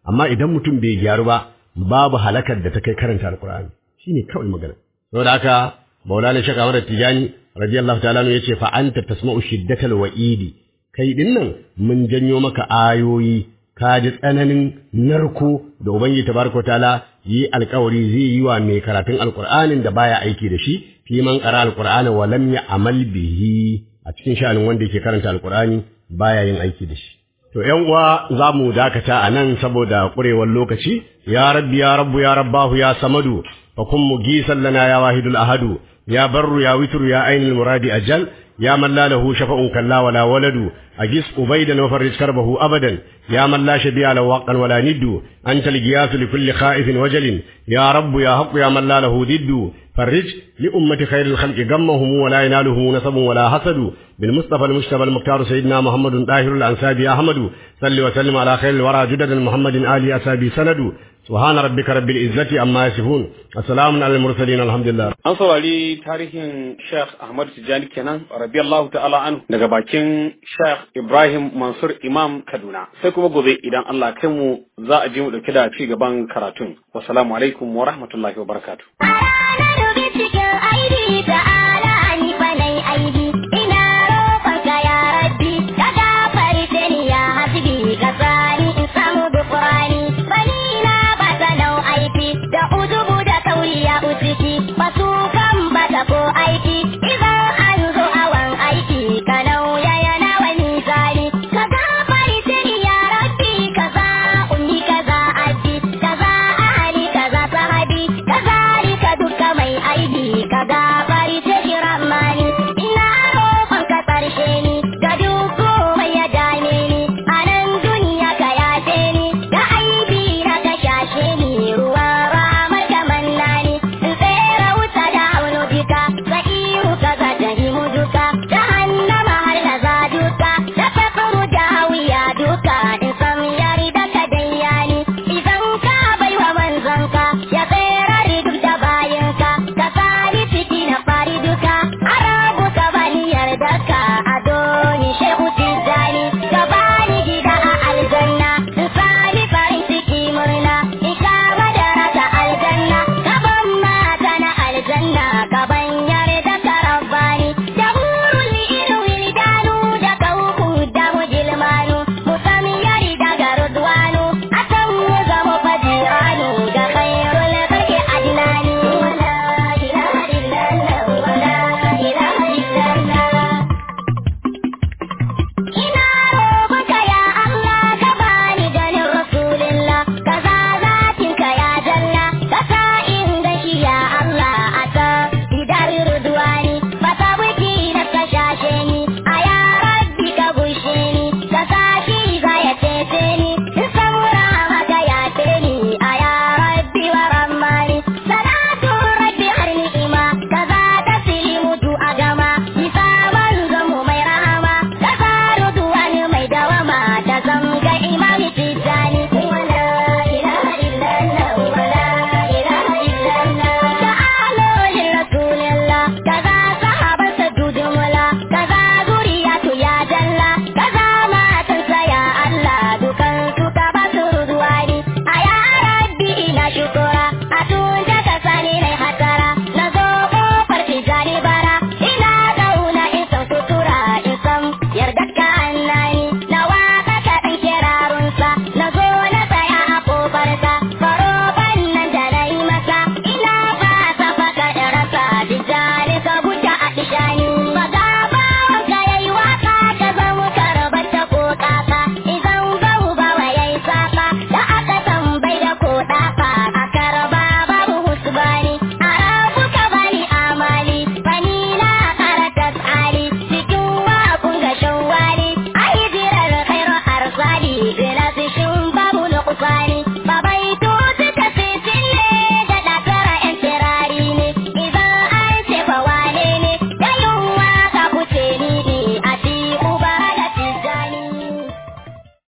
C: amma idan mutum bai gyaru ba babu halakar da ta kai karanta alqur'ani shine kawai magana saboda haka maulana shaka Ahmad Tijani radiyallahu ta'ala ya ce fa anta tasma'u shiddatal wa'idi kai din nan mun janyo maka ayoyi ka ji tsananin narko da ubangiji tabaraka ta'ala yi alkawari zai yi wa mai karatun alqur'anin da baya aiki da shi fi man qara alqur'ana wa lam ya'mal bihi a cikin sha'anin wanda yake karanta alqur'ani baya yin aiki da shi to ƴan uwa za mu dakata a nan saboda ƙurewar lokaci ya rabbi ya rabbu ya rabbahu ya samadu fa kun mugisan lana ya wahidul ahadu ya barru ya witru ya ainul muradi ajal يا من لا له شفع كلا ولا ولد أجس أبيدا وفرج كربه أبدا يا من لا شبيع له وقا ولا ند أنت القياس لكل خائف وجل يا رب يا حق يا من لا له ضد فرج لأمة خير الخلق غمهم ولا ينالهم نسب ولا حسد بالمصطفى المجتبى المختار سيدنا محمد طاهر الأنسابي أحمد صل وسلم على خير الورى جدد محمد آل أسابي سند سبحان ربك رب العزة عما يصفون السلام على المرسلين الحمد لله
A: An saurari tarihin Sheikh Ahmad Tijjani kenan radiyallahu ta'ala anhu daga bakin Sheikh Ibrahim Mansur Imam Kaduna. Sai kuma gobe idan Allah kai mu za a ji mu dauke da ci gaban karatun. Wassalamu alaikum wa rahmatullahi wa barakatuh.
B: A ranar cikin aidi ta